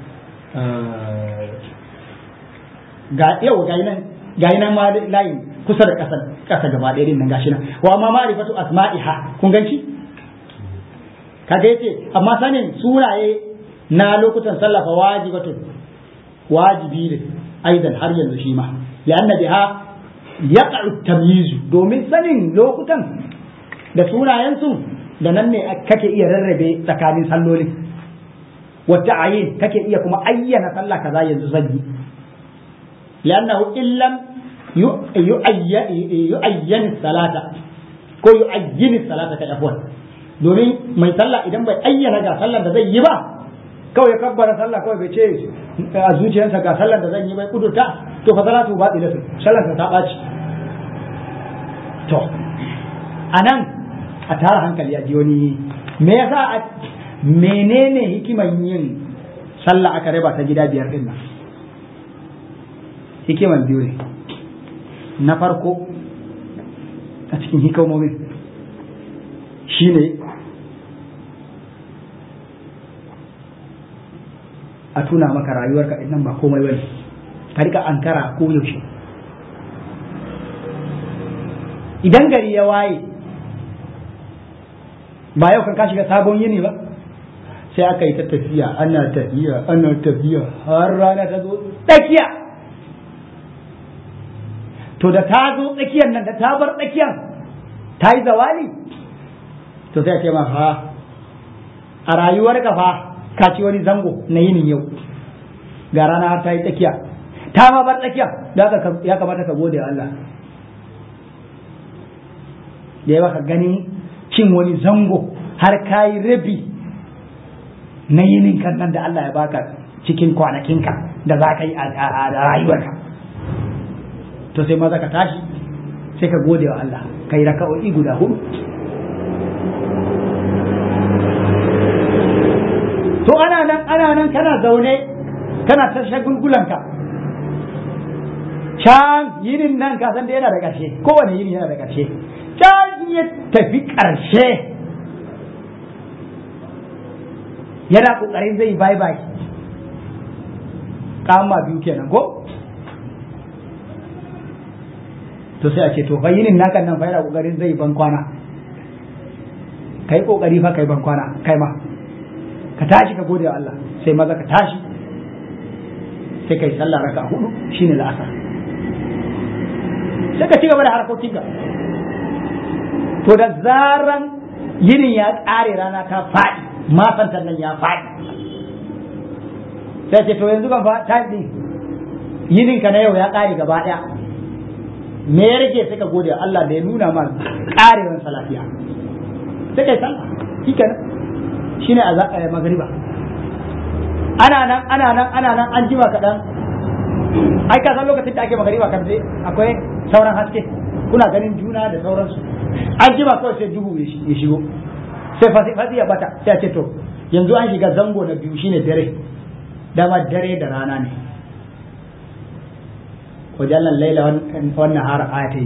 ga yau ga nan ga nan ma layin kusa da ƙasa ƙasa gaba ɗaya din nan gashi nan wa ma ma'rifatu asma'iha kun ganci kaga yace amma sanin suraye na lokutan sallah fa wajibatun wajibi ne aidan har yanzu shi ma li'anna biha yaqa'u tamyiz domin sanin lokutan da sunayen su da nan ne kake iya rarrabe tsakanin sallolin wata ayin kake iya kuma ayyana sallah kaza yanzu zan yi li'annahu illam yu'ayyan salata ko yu'ayyin salata kai afwan domin mai sallah idan bai ayyana ga sallar da zai yi ba kawai ya kabbara sallah kawai bai ce a zuciyarsa ga sallar da zan yi bai kudurta to fa salatu ba dilatu sallar ta ɓaci to anan a tara hankali a ji wani me yasa menene hikiman yin sallah aka raba ta gida biyar din nan hikiman biyu ne na farko a cikin hikimomin shine a tuna maka rayuwarka nan ba komai bane ka rika ankara ko yaushe idan gari ya waye ba yau kan ka shiga sabon yini ba sai aka yi ta tafiya ana tafiya ana tafiya har rana ta zo tsakiya to da ta zo tsakiyar nan da ta bar tsakiyar ta yi zawali to sai a ce ma fa a rayuwar ka fa ka ci wani zango na yinin yau ga rana har ta yi tsakiya ta ma bar tsakiya da ya kamata ka gode wa Allah da ya baka ganin cin wani zango har ka yi rabi na yinin kan nan da Allah ya baka cikin kwanakinka da za ka yi a rayuwarka to sai maza ka tashi sai ka gode wa Allah ka yi raka'o'i guda hudu to ana nan ana nan kana zaune kana ta shagulgulanka can yinin nan ka san da yana da ƙarshe kowane yini yana da ƙarshe can ya tafi ƙarshe yana ƙoƙarin zai bye bye kama biyu kenan ko to sai a ce to yinin naka nan fa yana ƙoƙarin zai ban kwana kai ƙoƙari fa kai ban kwana kai ma ka tashi ka gode wa Allah sai maza ka tashi sai kai sallah raka hudu shine la'asar sai ka ci gaba da harkokinka to da zaran yinin ya ƙare rana ta faɗi masantan nan ya faɗi sai ce to yanzu kan fa ta ɗin yinin ka na yau ya ƙare gaba ɗaya me ya rage sai ka gode wa Allah da ya nuna ma ƙarewar salafiya sai kai sallah shi kenan shine a magariba ana nan ana nan ana nan an jima kaɗan ai ka san lokacin da ake magariba kan sai akwai sauran haske kuna ganin juna da sauransu an jima kawai sai duhu ya shigo sai fasi ya bata sai a ce to yanzu an shiga zango na biyu shine dare dama dare da rana ne wajen laila wannan har ayatai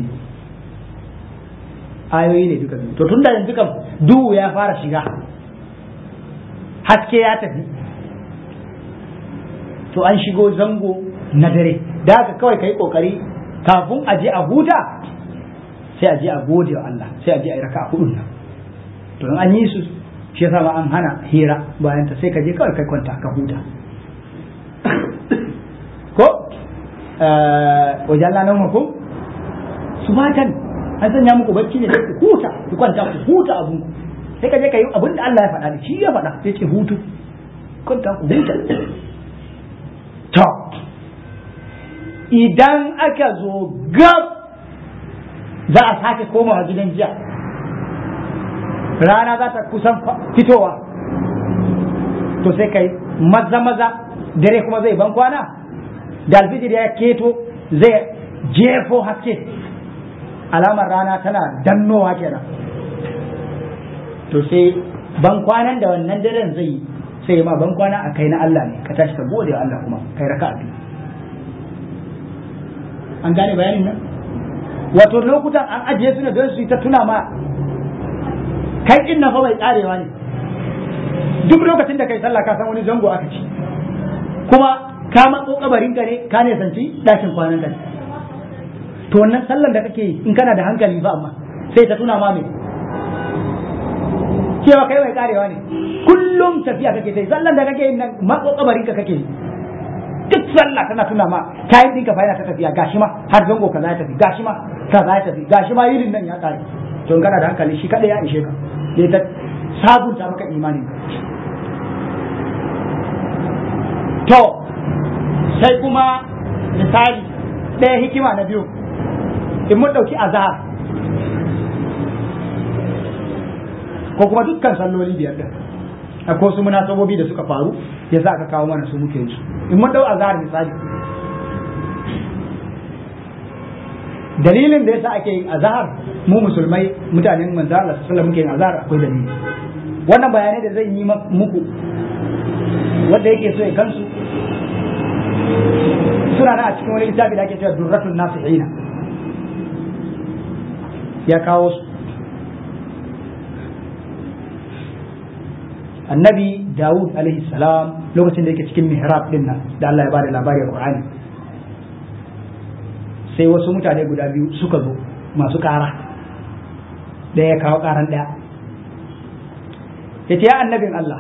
ayoyi ne duka biyu to tunda yanzu kam duhu ya fara shiga haske ya tafi to an shigo zango na dare da haka kawai ka yi kokari kafin a je a huta sai a je a gode wa Allah sai a je a yi raka a hudun nan to an yi su shi yasa ma an hana hira bayan ta sai ka je kawai kai kwanta ka huta ko wajen lanar makum su matan an sanya muku bacci ne sai ku huta ku kwanta ku huta abun ku sai ka je ka yi abin da Allah ya faɗa da shi ya faɗa sai ce hutu kwanta ku huta to idan aka zo gab za a sake komawa gidan jiya rana za ta kusan fitowa to sai kai maza maza dare kuma zai ban kwana da alfijir ya keto zai jefo haske alamar rana tana dannowa kenan to sai ban kwanan da wannan daren zai sai ma ban kwana a kai na Allah ne ka tashi ka gode wa Allah kuma kai raka biyu an gane bayanin nan wato lokutan an ajiye su ne don su yi ta tuna ma kai din nan fa bai karewa ne duk lokacin da kai sallah ka san wani zango aka ci kuma ka matso kabarin ka ne ka ne sanci dakin kwanan ka ne to wannan sallan da kake in kana da hankali ba amma sai ta tuna ma me cewa kai bai karewa ne kullum tafiya kake sai sallan da kake yin nan matso kabarin ka kake duk sallah tana tuna ma kayan dinka fa yana ta tafiya gashi ma har zango kaza ya tafi gashi ma kaza ya tafi gashi ma yirin nan ya kare to in kana da hankali shi kada ya ishe ka ya ta sabunta maka imanin to sai kuma misali ɗaya hikima na biyu in mun ɗauki azhar ko kuma dukkan salloli biyar ɗin akwai su munasabobi da suka faru ya sa aka kawo mana su muke su in mun ɗau azhar misali dalilin da yasa ake yin azhar mu musulmai mutanen manzo Allah sallallahu muke yin azhar akwai dalili wannan bayanai da zan yi muku wanda yake so ya kansu suna na a cikin wani littafi da ake cewa durratul nasihina ya kawo su annabi Dawud alaihi salam lokacin da yake cikin mihrab din nan da Allah ya bada labari a Qur'ani sai wasu mutane guda biyu suka zo masu kara ɗaya ya kawo karan ɗaya ya ce ya annabin Allah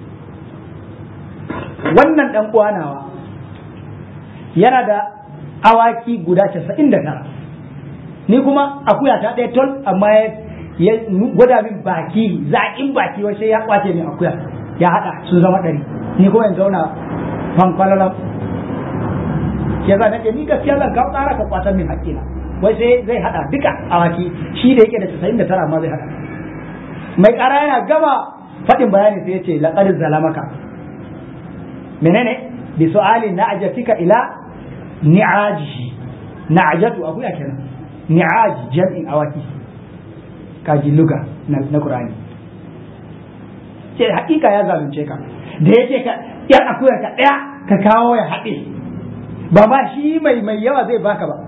wannan ɗan nawa yana da awaki guda casa'in da tara ni kuma akuya ta ɗaya tol amma ya gwada min baki zaƙin baki wace ya kwace min akuya ya haɗa sun zama ɗari ni kuma in zauna fankwalalam ya za nake ni gaskiya zan kawo ƙara ka kwatan min haƙƙina wai sai zai haɗa duka awaki shi da yake da casa'in da tara amma zai haɗa mai ƙara yana gama faɗin bayani sai ya ce laƙar zalamaka menene bi su'ali na'jatika ila ni'ajihi na'jatu akuya kenan ni'aj jam'in awaki kaji luga na Qur'ani ce hakika ya zalunce ka da yake ka yar akuyar ka daya ka kawo ya haɗe ba ma shi mai mai yawa zai baka ba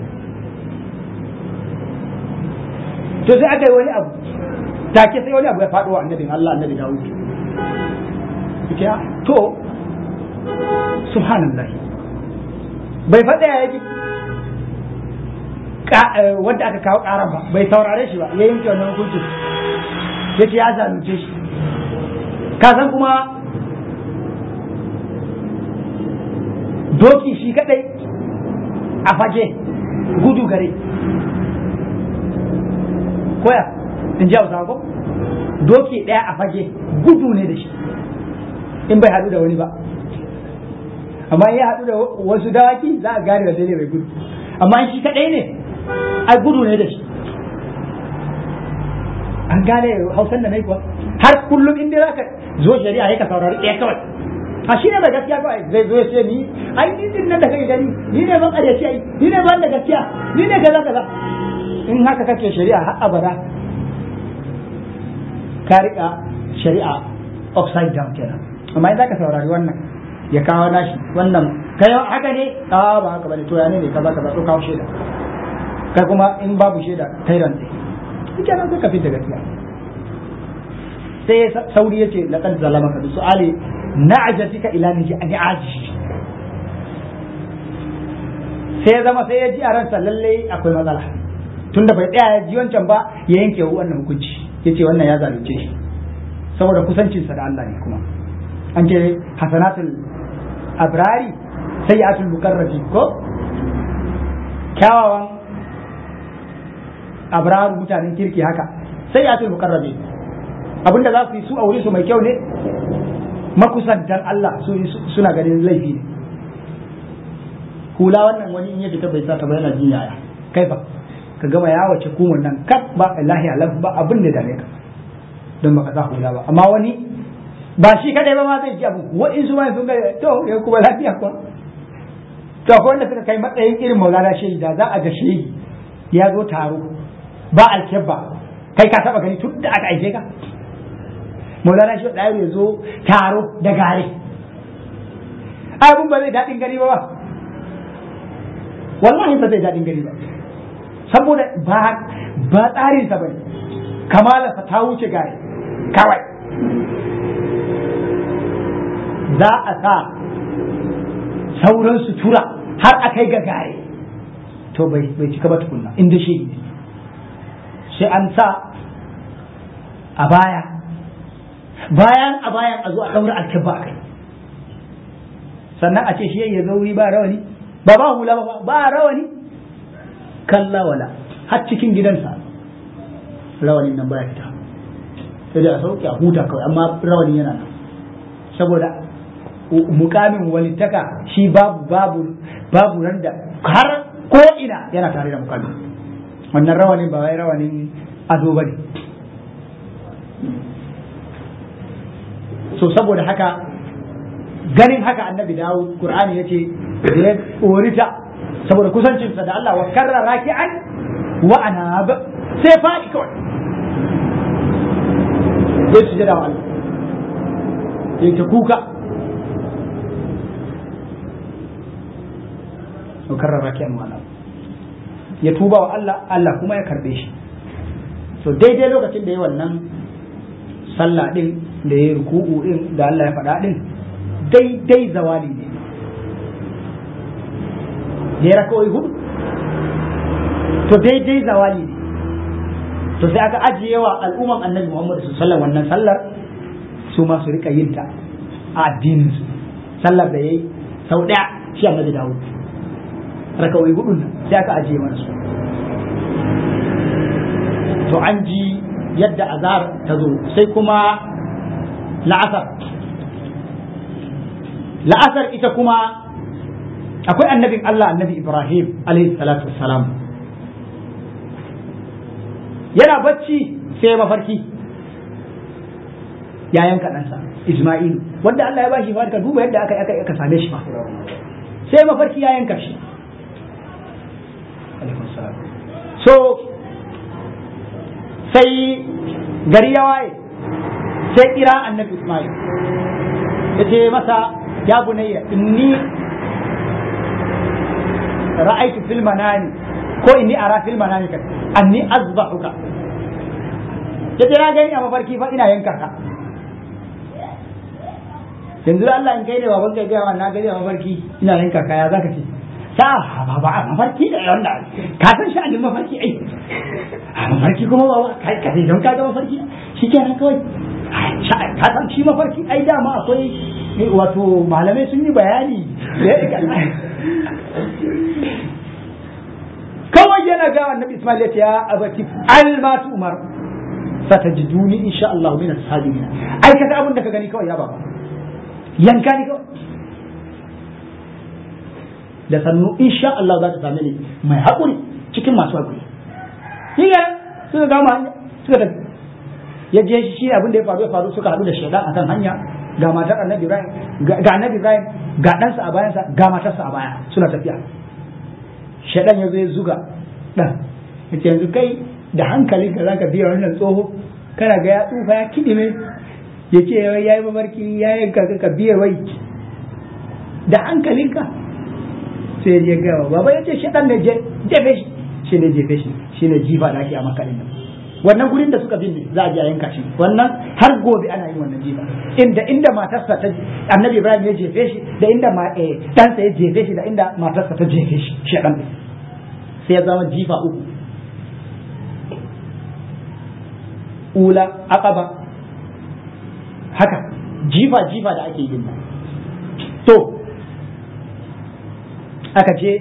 to sai aka yi wani abu take sai wani abu ya faɗo wa annabin Allah annabi Dawud yake to subhanallah bai faɗa ya yake wanda aka kawo ƙaran ba bai saurare shi ba ya yanke wannan hukunci ya ce ya zalunce shi ka san kuma doki shi kadai a fage gudu gare koya in ji hausa ko doki ɗaya a fage gudu ne da shi in bai haɗu da wani ba amma ya haɗu da wasu dawaki za a gane da ne mai gudu amma shi kaɗai ne ai gudu ne da shi an gane hausan da nai kuwa har kullum inda za ka zo shari'a ya ka saurari ɗaya kawai a shi ne da gaskiya kawai zai zo ya ce ni ai ni din nan da kake gani ni ne ban ƙaryaci ai ni ne ban da gaskiya ni ne kaza kaza in haka kake shari'a har abada ka riƙa shari'a upside down kenan amma in za ka saurari wannan ya kawo nashi wannan kai haka ne a ba haka bane to ya ne kaza kaza to kawo shaida kai kuma in babu shaida kai rantsi kike nan sai ka fita gaskiya sai sauri yace laqad zalamaka bi su'ali na'jatika ila niji an aji sai zama sai ya ji a ransa lalle akwai matsala tunda bai tsaya ya ji wancan ba ya yanke wannan hukunci yace wannan ya zalunce shi saboda kusancinsa da Allah ne kuma an ce hasanatul abrari sayyatul mukarrabi ko kyawawan abraru mutanen kirki haka sayyatul mukarrabi abinda za su yi su a wuri su mai kyau ne makusantan Allah suna ganin laifi ne hula wannan wani in ya fita bai sa ta ba yana jin yaya kai fa ka gama ya wace kumar nan kaf ba lahi alam ba abin da dame ka don baka sa hula ba amma wani ba shi kadai ba ma zai ji abu wa'in su ma sun ga to ya kuma lafiya kuwa to akwai wanda suka kai matsayin irin maulana shehi da za a ga shehi ya zo taro ba alkebba kai ka taba gani tun da aka aike ka maulana shehi da ya zo taro da gare abun ba zai daɗin gani ba ba wallahi ba zai daɗin gani ba saboda ba ba tsarin sa bane kamala ta wuce gare kawai za a sa sauran sutura har a kai ga gare to bai bai cika ba tukunna inda shi sai an sa a baya bayan a bayan a zo a ɗaura alkibba a kai sannan a ce shi ya zauri ba rawani ba ba hula ba ba rawani kalla wala har cikin gidansa rawanin nan baya fita sai da a sauke a huta kawai amma rawanin yana nan saboda mukamin walittaka shi babu babu babu ran da har ko ina yana tare da mukamin wannan rawanin ba wai rawanin ado bane so saboda haka ganin haka annabi dawo qur'ani yace da ya orita saboda kusancinsa da Allah wa karra raki'an wa anab sai faɗi kawai sai su jada wa Allah sai ta kuka wa karra raki'an wa anab ya tuba wa Allah Allah kuma ya karbe shi so daidai lokacin da ya wannan sallah din da ya ruku'u din da Allah ya faɗa din daidai zawali ne da ya rakawai hudu to daidai zawali ne to sai aka ajiye wa al'umman annabi Muhammad sallallahu wannan sallar su ma su rika yin ta a addinin su sallar da yayi sau daya shi annabi Dawud rakawai hudun nan sai aka ajiye mana su to an ji yadda azar ta zo sai kuma la'asar la'asar ita kuma akwai annabin Allah annabi Ibrahim alaihi salatu wassalam yana bacci sai mafarki ya yanka ɗansa Isma'ilu wanda Allah ya bashi fa ka duba yadda aka aka aka same shi fa sai mafarki ya yanka shi so sai gari ya waye sai kira annabi Ismail ya ce masa ya bunayya inni ra'aitu fil manami ko inni ara fil manami kan anni azbahuka ya ce na gani a mafarki fa ina yanka ka yanzu Allah in kai ne baban kai gaya na gani a mafarki ina yanka ka ya zaka ce sa ba ba mafarki da wanda ka san sha'anin mafarki ai a mafarki kuma ba kai ka don ka ga mafarki shi kenan kawai ka san shi mafarki ai dama akwai wato malamai sun yi bayani kawai yana ga annabi Ismail ya ce ya abati almatu umar satajiduni insha Allah min as-sabirin ai kaga abin da ka gani kawai ya baba yanka ni kawai da sannu insha Allah za ta same ni mai haƙuri cikin masu haƙuri shi ne suka gama hanya suka tafi ya je shi abin da ya faru ya faru suka haɗu da shaidan akan hanya ga matar annabi Ibrahim ga annabi Ibrahim ga ɗansa a bayansa ga matarsa a baya suna tafiya shaidan ya zo ya zuga ɗan ya ce yanzu kai da hankali ka zaka biya wannan tsoho kana ga ya tsufa ya kidime ya ce ya yi mamarki ya yanka ka biya wai da hankalinka sai ya gawa baba ya ce shaɗan da jefe shi shi ne jefe shi shi ne jifa da ake a makalin nan wannan gurin da suka binne za a je a yanka shi wannan har gobe ana yin wannan jifa inda inda matarsa ta annabi ibrahim ya jefe shi da inda ɗansa ya jefe shi da inda matarsa ta jefe shi shaɗan ɗin sai ya zama jifa uku ula aqaba haka jifa jifa da ake yin nan to aka ce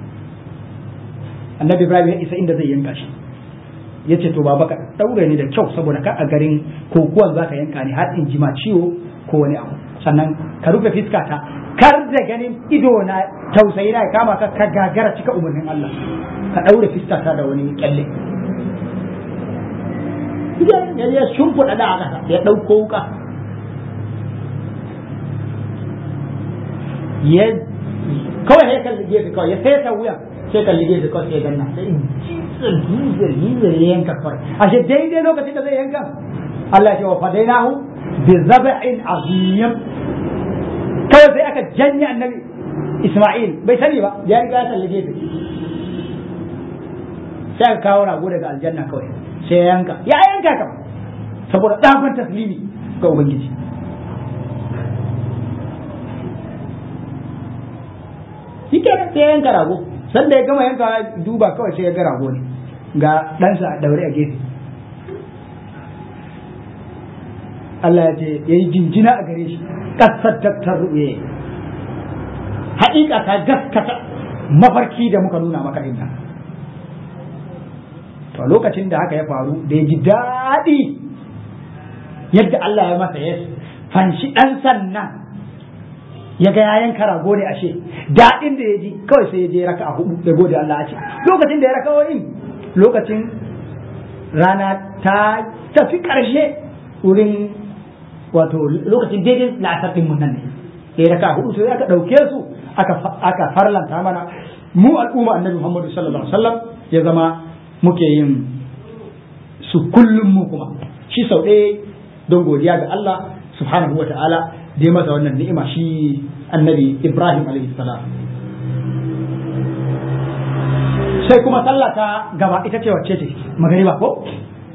annabi ibrahim ya isa inda zai yanka shi ya ce to baba ka daure ni da kyau saboda ka a garin kokuwan za ka yanka ni har in jima ciwo ko wani abu sannan ka rufe fiska ta kar da ganin ido na tausayi na kama ka ka gagara cika umarnin Allah ka daure fiska ta da wani kyalle ya ya shimfiɗa da aka ya ɗauko wuka ya kawai ya kalli gefe kawai ya sai ta wuyan sai kalli gefe kawai sai ganna sai jizar jizar jizar ya yanka kawai ashe daidai lokacin da zai yanka Allah ya ce wa fadainahu bi zab'in azim kawai sai aka janye annabi Isma'il bai sani ba ya riga ya kalli gefe sai aka kawo rago daga aljanna kawai sai ya yanka ya yanka kam saboda ɗagon taslimi ga ubangiji shi kenan sai ya yanka rago sanda ya gama yanka duba kawai sai ya ga rago ne ga ɗansa a daure a gefe Allah ya ce ya yi jinjina a gare shi ƙasar tattar ruɓe haƙiƙa ta gaskata mafarki da muka nuna maka inna to lokacin da haka ya faru da ya ji daɗi yadda Allah ya masa ya fanshi ɗan sannan ya ga yayan karago ne ashe daɗin da ya ji kawai sai ya je raka a hudu da gode Allah a ce lokacin da ya raka wa'in lokacin rana ta tafi ƙarshe wurin wato lokacin daidai la'asar ɗin mun nan ne da ya raka a hudu sai aka ɗauke su aka farlanta mana mu al'umma annabi Muhammadu sallallahu alaihi wasallam ya zama muke yin su kullum mu kuma shi sau ɗaya don godiya ga Allah subhanahu wa ta'ala da ya masa wannan ni'ima shi annabi Ibrahim alaihi salam sai kuma sallah ta gaba ita ce wacce ce magariba ko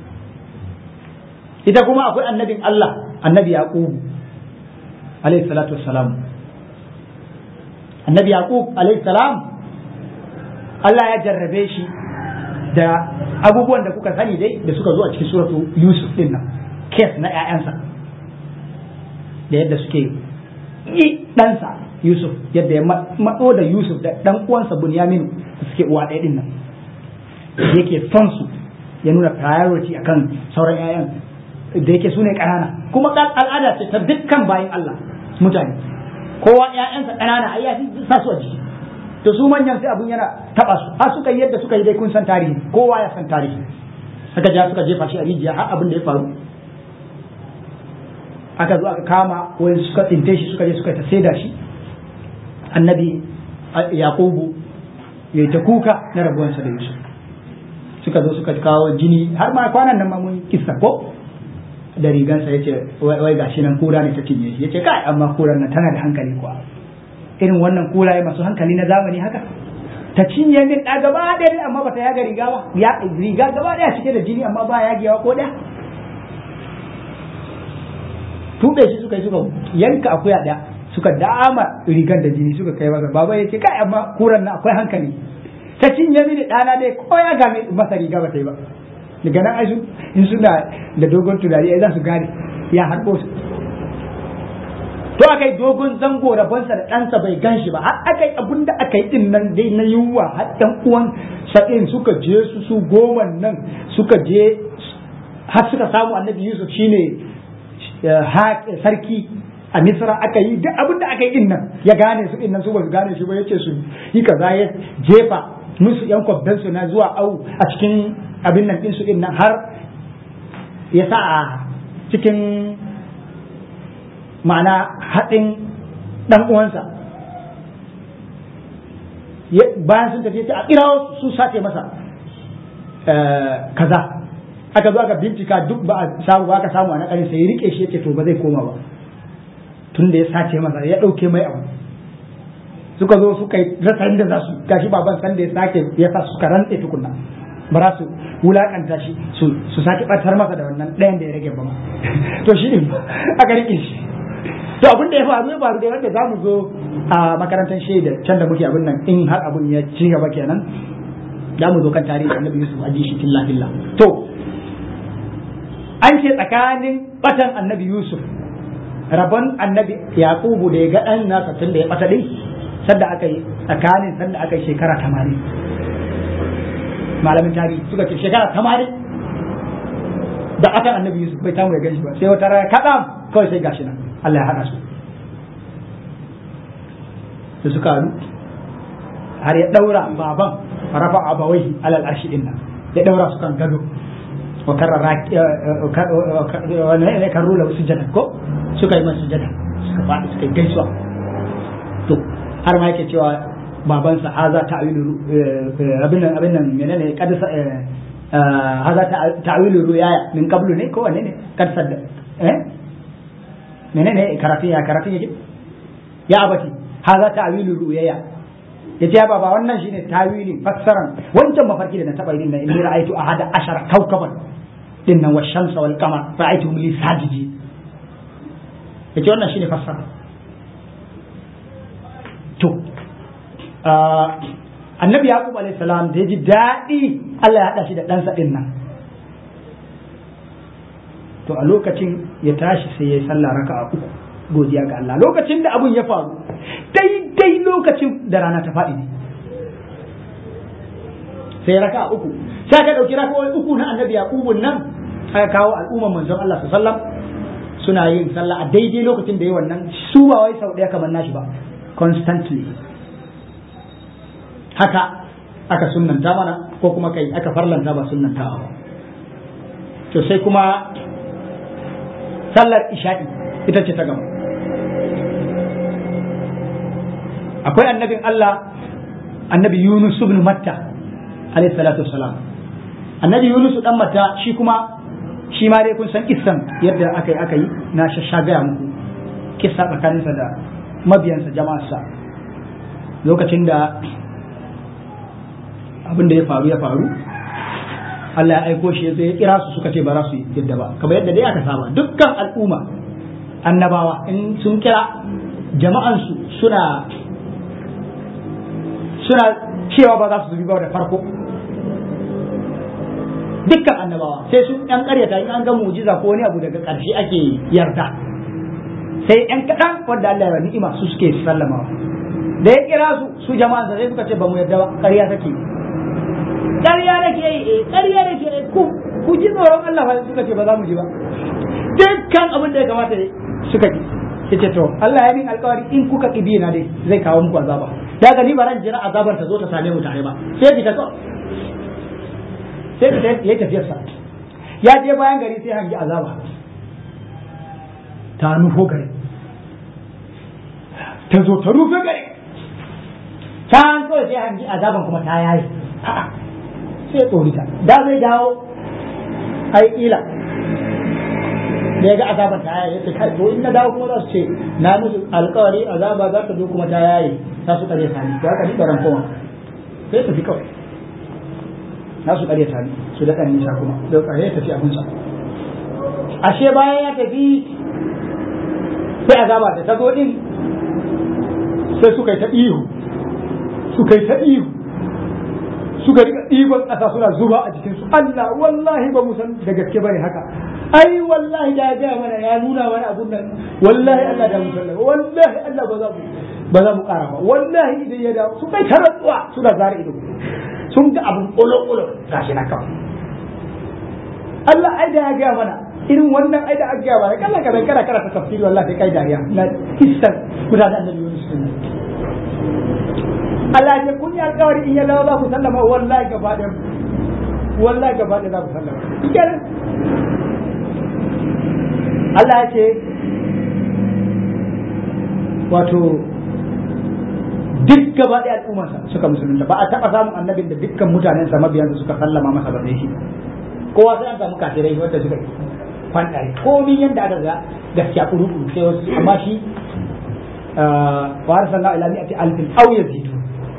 ita kuma akwai annabin Allah annabi Yaqub alaihi salatu wassalam annabi Yaqub alaihi salam Allah ya jarrabe shi da abubuwan da kuka sani dai da suka zo a cikin suratu Yusuf din nan kes na ƴaƴansa da yadda suke yi ɗansa Yusuf yadda ya matso da Yusuf da ɗan uwansa Bunyamin da suke uwa ɗaya din nan yake son su ya nuna priority akan sauran ƴaƴan da yake su ne ƙanana kuma al'ada ce ta dukkan bayan Allah mutane kowa ƴaƴansa ƙanana ai ya sa su a jiki to su manyan sai abun yana taba su har suka yi yadda suka yi dai kun san tarihi kowa ya san tarihi suka ja suka jefa shi a rijiya har abin da ya faru aka zo aka kama wani suka tsinte shi suka je suka ta saida shi annabi yaqubu ya ta kuka na rabuwansa da yusuf suka zo suka kawo jini har ma kwanan nan ma mun kissa ko da rigansa yace wai gashi nan kura ne ta cinye shi yace kai amma kuran nan tana da hankali kuwa irin wannan kuraye masu hankali na zamani haka ta cinye min ɗa gaba ɗaya amma bata yaga riga ba ya riga gaba ɗaya cike da jini amma ba yagewa ko ɗaya tuɓe shi suka yi suka yanka akuya ɗaya suka dama rigar da jini suka kai masa baba ya ce kai amma kuran na akwai hankali ta cinye mini ɗana dai ko ya game masa riga ba ta yi ba daga nan ai in suna da dogon tunani ai za su gane ya harbo su to aka yi dogon zango rabonsa da ɗansa bai gan shi ba har aka yi abin da aka yi ɗin nan dai na yunwa har ɗan uwan sa'in suka je su su goma nan suka je har suka samu annabi yusuf shine sarki a misra aka yi duk abin da aka yi ɗin nan ya gane su ɗin nan su ba su gane shi ba yace su yi kaza ya jefa musu yan kwabdansu na zuwa au a cikin abin nan ɗin su ɗin nan har ya sa a cikin ma'ana haɗin ɗan uwansa bayan sun tafi a kirawo su sace masa kaza aka zo aka bincika duk ba a samu ba aka samu a nakarin sai rike shi yace to ba zai koma ba tun da ya sace masa ya ɗauke mai abu suka zo suka yi rasa inda za su gashi baban san da ya sake ya sa suka rantse tukunna ba za su wulakanta shi su sake ɓatar masa da wannan ɗayan da ya rage ba to shi ne aka rike shi to abin da ya faru ya faru dai wanda zamu zo a makarantar shaida can da muke abin nan in har abin ya ci gaba kenan za mu zo kan tarihi annabi Yusuf a ji shi tilla tilla to an ce tsakanin batan annabi Yusuf rabon annabi yaqubu da ya ga dan nasa tun da ya bata din sanda aka yi tsakanin sanda aka yi shekara 80 malamin tarihi suka ce shekara 80 da akan annabi yusuf bai tamu ya gani ba sai wata rana kaɗan kawai sai gashi nan Allah ya haɗa su da suka haɗu har ya ɗaura baban rafa abawai alal arshi din nan ya ɗaura su kan gado wa karrara ne kan rula wasu jada ko suka yi masu jada suka faɗi suka yi gaisuwa to har ma yake cewa babansa haza ta'wilu abin nan abin nan menene kadisa haza ta'wilu ruya min qablu ne ko wanne ne kad sadda eh menene karafin ya karafin yake ya abati haza ta'wilu ruya yace ya baba wannan shine tawilin fassaran wancan mafarki da na taba yin nan inni ra'aytu ahada ashara kawkaban din nan washamsa wal qamar ra'aytuhum li sajidi yace wannan shine fassara to annabi yaqub alayhi salam da ya ji daɗi Allah ya haɗa shi da ɗansa ɗin nan to a lokacin ya tashi sai ya yi sallah raka a uku godiya ga Allah lokacin da abun ya faru daidai lokacin da rana ta faɗi ne sai raka a uku sai ka ɗauki raka uku na annabi yaqubun nan aka kawo al'umman manzon Allah sallam suna yin sallah a daidai lokacin da yi wannan su ba wai sau ɗaya kamar nashi ba constantly haka aka sunnanta mana ko kuma kai aka farlanta ba sunnanta ba to sai kuma sallar isha'i ita ce ta gaba akwai annabin Allah annabi Yunus ibn Matta alayhi salatu wassalam annabi Yunus dan Matta shi kuma shi ma dai kun san kissan yadda aka yi aka yi na shashagaya muku kissa tsakaninsa da mabiyansa jama'arsa lokacin da abin da ya faru ya faru Allah ya aiko shi ya kira su suka ce ba za su yadda ba kamar yadda dai aka saba dukkan al'umma annabawa in sun kira jama'ansu suna suna cewa ba za su zubi ba da farko dukkan annabawa sai sun yan karyata in an ga mujiza ko wani abu daga ƙarshe ake yarda sai yan kaɗan wanda Allah ya ni'ima su suke sallamawa da ya kira su su jama'a sai suka ce ba mu yarda ba ƙarya take ƙarya nake yi eh ƙarya nake yi ku ku ji tsoron Allah fa suka ce ba za mu ji ba dukkan abin da ya kamata suka ji yace to Allah ya min alƙawari in kuka kibi na dai zai kawo muku azaba daga ni ba ran jira azabar ta zo ta same mu tare ba sai fita kawai sai fita yayi tafiyar sa ya je bayan gari sai hangi azaba ta nufo gari ta zo ta rufe gari can kawai sai hangi azaban kuma ta yayi sai tsorita da zai dawo ai ila da ya ga azaban ta yayi sai kai to in na dawo kuma za su ce na musu alkawari azaba za ta zo kuma ta yayi za su kare sani to haka ni baran koma sai tafi kawai za su kare sani su da kan nisa kuma da kare ya tafi abinsa ashe bayan ya tafi sai azaba da ta zo din sai suka yi ta ihu suka yi ta ihu suka rika ɗiban ƙasa suna zuba a jikinsu Allah wallahi ba mu san da gaske bane haka ai wallahi da ya gaya mana ya nuna mana abun nan wallahi Allah da mu sallama wallahi Allah ba za mu ba za mu ƙara ba wallahi idan ya dawo su kai taratsuwa suna zara ido sun ga abun ƙolo-ƙolo gashi na kawai Allah ai da ya gaya mana irin wannan ai da aka gaya mana kallon ka kana kana ta tafsiri wallahi kai dariya na kissan gudanar annabi Yunus Allah ya kun yi alƙawari in ya dawo za ku sallama wallahi gaba ɗaya wallahi gaba ɗaya za ku sallama kenan Allah ya ce wato duk gaba ɗaya al'ummarsa suka musulunta ba a taɓa samun annabin da dukkan mutanensa mabiyansa suka sallama masa ba shi kowa sai an samu kafirai wanda suka fandare komi yadda aka ga gaskiya kuru sai wasu amma shi wa arsalna ila mi'ati alfin aw yazidu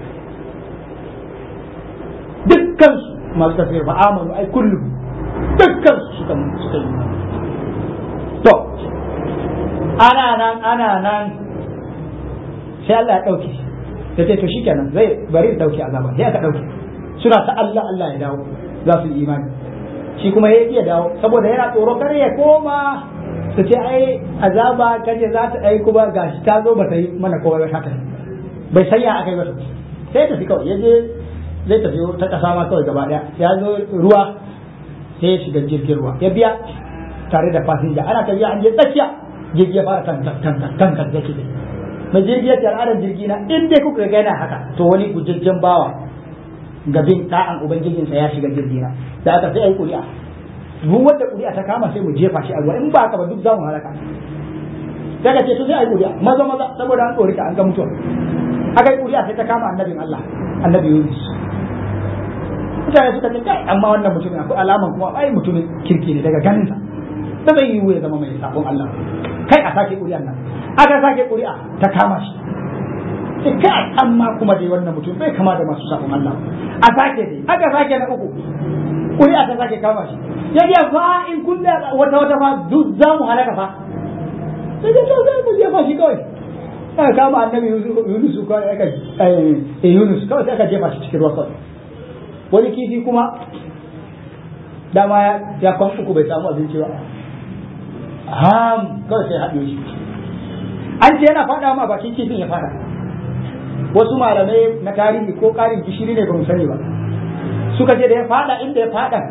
dukkan su masu tafiyar ba amanu ai kullum dukkan su suka suka yi to ana nan ana nan sai Allah ya dauke ya ce to shikenan zai bari dauke azaba sai aka dauke suna ta Allah Allah ya dawo za su yi imani shi kuma ya iya dawo saboda yana tsoro kar ya koma ta ce ai azaba kaje za ta ai kuma gashi ta zo ba ta yi mana kowa ba haka bai san ya aka yi ba sai tafi kawai ya je zai tafi ta kasa ma kawai gaba daya ya zo ruwa sai ya shiga jirgin ruwa ya biya tare da fasinja ana tafiya an je tsakiya jirgi ya fara kan kan kan kan kan zaki dai mai jirgi ya ce al'adar jirgi na in dai kuka ga yana haka to wani gujajjen bawa gabin ɗa'an ubangijinsa ya shiga jirgi na da aka sai ai kuri'a duk wanda kuri'a ta kama sai mu jefa shi a ruwa in ba haka ba duk za mu halaka daga ce to sai ai kuri'a maza maza saboda an tsori ka an ga mutuwa aka yi kuri'a sai ta kama annabin Allah annabi Yunus mutane suka ce kai amma wannan mutumin akwai alaman kuma ai mutumin kirki ne daga ganinsa ba zai yiwu ya zama mai sabon Allah kai a sake kuri'an nan aka sake kuri'a ta kama shi sai kai amma kuma dai wannan mutum bai kama da masu sabon Allah a sake dai aka sake na uku kuri'a ta sake kama shi ya ce fa in kun da wata wata fa duk za mu halaka fa sai ya ce za mu jefa shi kawai aka kama annabi Yunus kawai aka eh Yunus kawai sai aka jefa shi cikin ruwa kawai wani kifi kuma dama ya kwan uku bai samu abinci ba ham kawai sai haɗe shi an ce yana faɗa ma bakin kifin ya fada wasu malamai na tarihi ko ƙarin gishiri ne ba mu sani ba suka ce da ya fada inda ya fada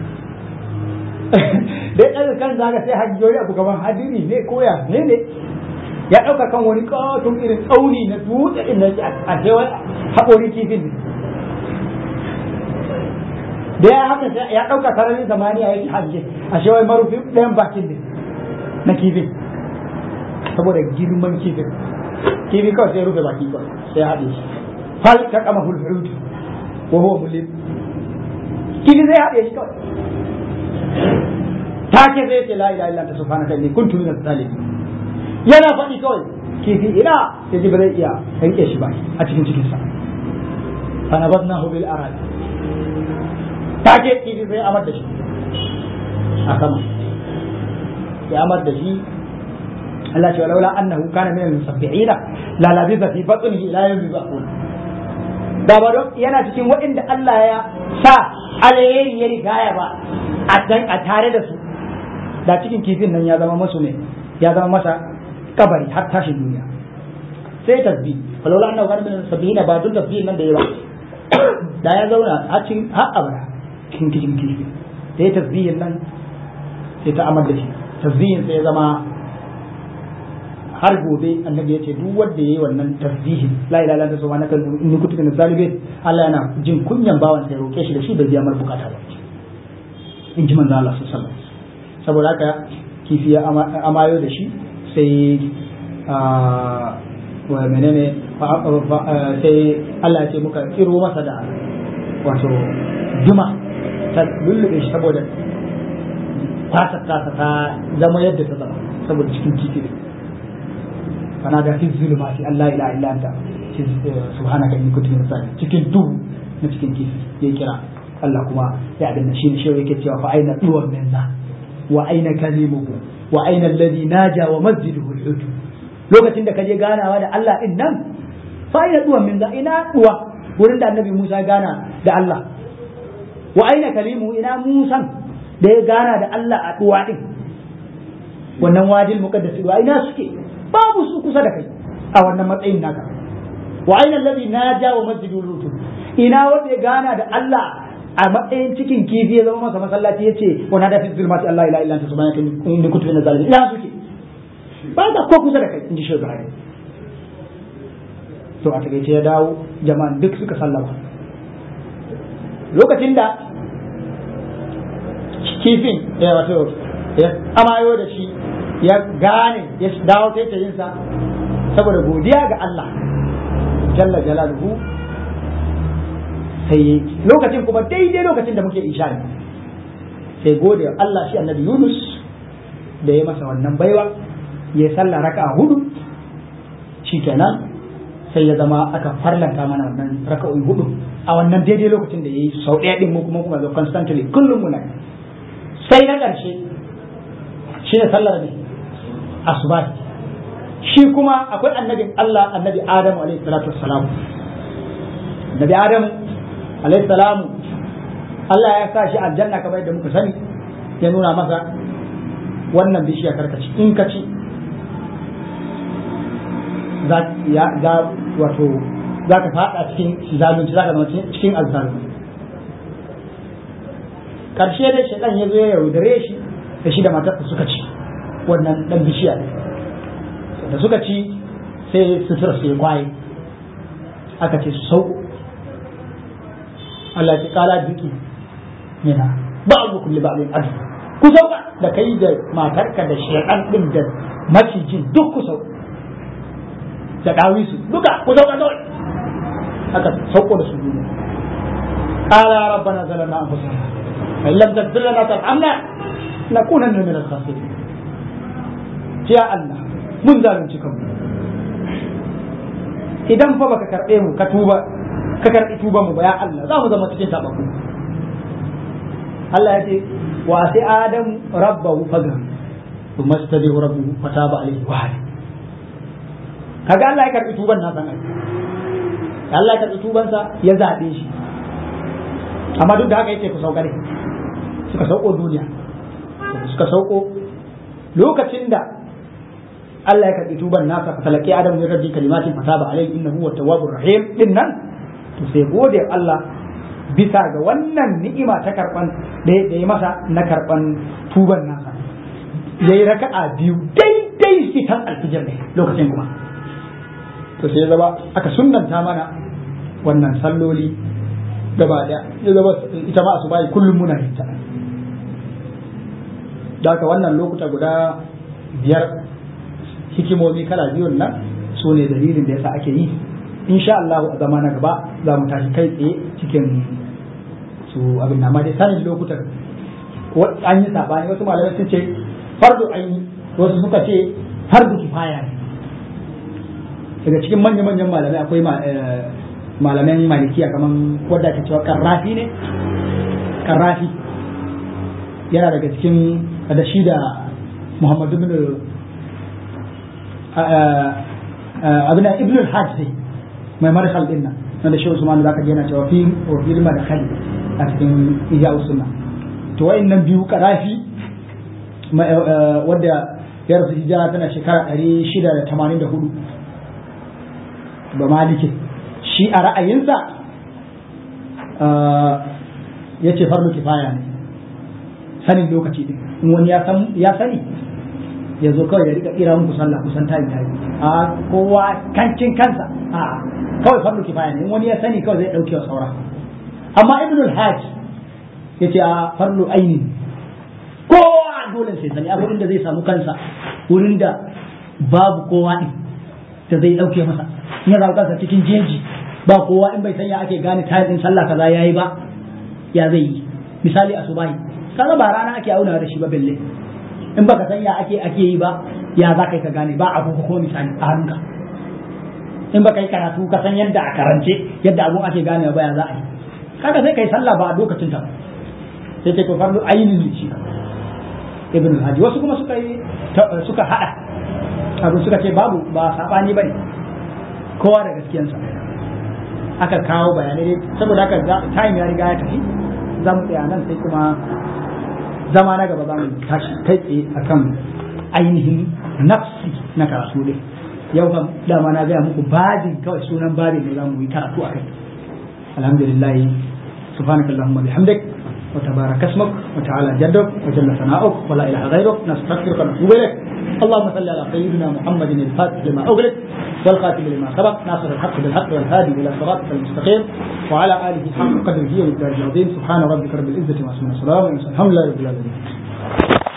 da ya ɗaga kan zaga sai hajjoyi abu gaban hadiri ne koya ne ne ya ɗauka kan wani ƙaton irin tsauni na dutse ɗin na a cewa haƙorin kifin ne da ya haka ya ɗauka sararin zamaniya yake hajje a shewai marufi ɗayan bakin ne na kifin saboda girman kifin kifi kawai sai rufe baki kawai sai haɗe shi fal ta kama hulhulutu ko huwa mulim kifi sai haɗe shi kawai take sai ce la ilaha illa anta subhanaka inni kuntu minaz zalimin yana faɗi kawai kifi ina ya ji ba zai iya rike shi ba a cikin cikinsa fa nabadnahu bil arad take kifi sai amar da shi a sama ya amar da shi Allah ce walaula annahu kana min al-musabbihin la labitha fi batnihi ila yawmi yub'athun da ba don yana cikin waɗanda Allah ya sa alheri ya rigaya ba a tare da su da cikin kifin nan ya zama masu ne ya zama masa kabari har tashin duniya sai tasbih walaula annahu kana min al-musabbihin ba don tasbihin nan da yawa da ya zauna a cikin har abada cikin cikin kifi da ya tasbihin nan sai ta amar da shi tasbihin sai ya zama har gobe annabi ya ce duk wanda yayi wannan tasbihin la ilaha illallah subhanaka inni kuntu minaz zalimin Allah yana jin kunyan bawan sai roke shi da shi bai biya mar bukata ba in ji manzo Allah sallallahu alaihi wasallam saboda haka kifi ya amayo da shi sai wa menene sai Allah ya ce muka kiro masa da wato duma ta lullube shi saboda fatar tasa ta zama yadda ta zama saboda cikin kifi ne fana da fi zulumati Allah ila illa anta subhanaka inni kuntu minaz zalimin cikin duhu na cikin kifi ya kira Allah kuma ya danna shi ne shi yake cewa fa aina duwan minna wa aina kalimuhu wa aina alladhi naja wa masjiduhu al lokacin da kaje ganawa da Allah din nan fa aina duwan minna ina duwa wurin da annabi Musa gana da Allah wa aina kalimu ina Musan da ya gana da Allah a duwa din wannan wadil muqaddas duwa ina suke babu su kusa da kai a wannan matsayin naka wa aina alladhi naja wa masjidul lut ina wanda ya gana da Allah a matsayin cikin kifi ya zama masa masallaci yace wa nada fi zulmati Allah ila illa anta subhanaka inni kuntu minaz zalimin ina suke ba da ko kusa da kai inji shi Ibrahim to a takaice ya dawo jama'an duk suka sallama lokacin da kifin ya wato ya amayo da shi ya gane ya dawo taitayinsa saboda godiya ga Allah jalla jalaluhu sai lokacin kuma daidai lokacin da muke isha ne sai gode Allah shi annabi Yunus da ya masa wannan baiwa ya sallah raka'a hudu shikenan sai ya zama aka farlanta mana wannan raka'o'i hudu a wannan daidai lokacin da yayi sau ɗaya din mu kuma kuma zo constantly kullum muna sai na ƙarshe shi ne sallar ne asuba shi kuma akwai annabin Allah annabi Adamu alaihi salatu wassalam annabi Adamu alaihi salamu Allah ya sa shi aljanna kamar yadda muka sani ya nuna masa wannan bishiya karkaci in ka ci za wato za ka fada cikin zalunci za ka zama cikin azzalunci karshe dai shaitan ya zo ya yaudare shi da shi da matarsa suka ci wannan dan bishiya da suka ci sai sutura su ya kwaye aka ce su sauko Allah ya kala duki yana ba'du kulli ba'din adu ku sauka da kai da matarka da shaitan din da macijin duk ku sauka da dawisu duka ku sauka kawai aka sauko da su duniya qala rabbana zalamna anfusana fa illam taghfir lana tarhamna nakunanna min al-khasirin ya Allah mun zalunci kanmu idan fa baka karbe mu ka tuba ka karbi tuban mu ba ya Allah za mu zama cikin tabakku Allah ya ce wa sai adam rabbahu fagar thumma istadihu rabbuhu fataba alayhi wa hadi kaga Allah ya karbi tuban nasa ai Allah ya karbi tuban sa ya zabe shi amma duk da haka yake ku sauka ne suka sauko duniya suka sauko lokacin da Allah ya karbi tuban nasa fa talaqi adam min rabbi kalimatin fataba alayhi innahu huwa tawwabur rahim din nan to sai gode Allah bisa ga wannan ni'ima ta karban da ya masa na karban tuban nasa yayi raka'a biyu daidai fitan alfijir ne lokacin kuma to sai zaba aka sunnanta mana wannan salloli gaba da ya zama ita ma su bayi kullum muna yin ta da haka wannan lokuta guda biyar hikimomi kala biyun nan su ne dalilin da yasa ake yi insha Allah a zama na gaba za mu tashi kai tsaye cikin su abin na dai sanin lokutan an yi sabani wasu malamai sun ce fardu an yi wasu suka ce fardu kifaya ne daga cikin manya-manyan malamai akwai malaman malikiya kamar wadda ake cewa karrafi ne karrafi yana daga cikin da shi da muhammadu bin abin ibn al-hajj ne mai marhal din nan wanda shi usman da zaka ji yana cewa fi wa fil madkhal a cikin iya sunna to wayannan biyu karafi wadda ya rasu hijira tana shekara 684 ba maliki shi a ra'ayinsa ya ce farlo kifaya ne sanin lokaci din in wani ya sani ya zo kawai ya rika kira muku sallah kusan tayi tayi a kowa kancin kansa a kawai farlo kifaya ne in wani ya sani kawai zai dauke wa saura amma ibnul hajj ya ce a farlo aini kowa dole sai sani a wurin da zai samu kansa wurin da babu kowa din da zai dauke masa in ya samu kansa cikin jeji ba kowa in bai sanya ake gane tayin sallah kaza yayi ba ya zai yi misali asubahi kaga ba rana ake auna da shi ba belle in baka sanya ake ake yi ba ya za ka ka gane ba abu ko misali a hannunka in baka yi karatu ka san yadda a karance yadda abun ake gane ba ya za a yi kaga sai kai sallah ba a lokacin ta sai kai to fardu ainihin shi ibn al wasu kuma suka yi suka hada abu suka ce babu ba sabani bane kowa da gaskiyansa aka kawo bayanai dai saboda haka time ya riga ya tafi za mu tsaya nan sai kuma zama na gaba za mu tashi kai tsaye akan ainihin nafsi na karatu dai yau kam dama na gaya muku babin kawai sunan babin ne za mu yi karatu a kai alhamdulillah سبحانك اللهم وبحمدك وتبارك اسمك وتعالى جدك وجل ثناؤك ولا اله غيرك نستغفرك ونتوب اليك اللهم صل على سيدنا محمد الفاتح لما اغلق والخاتم لما سبق ناصر الحق بالحق والهادي الى صراطك المستقيم وعلى اله حق قدره والدار العظيم سبحان ربك رب العزه وسلم السلام الحمد لله رب العالمين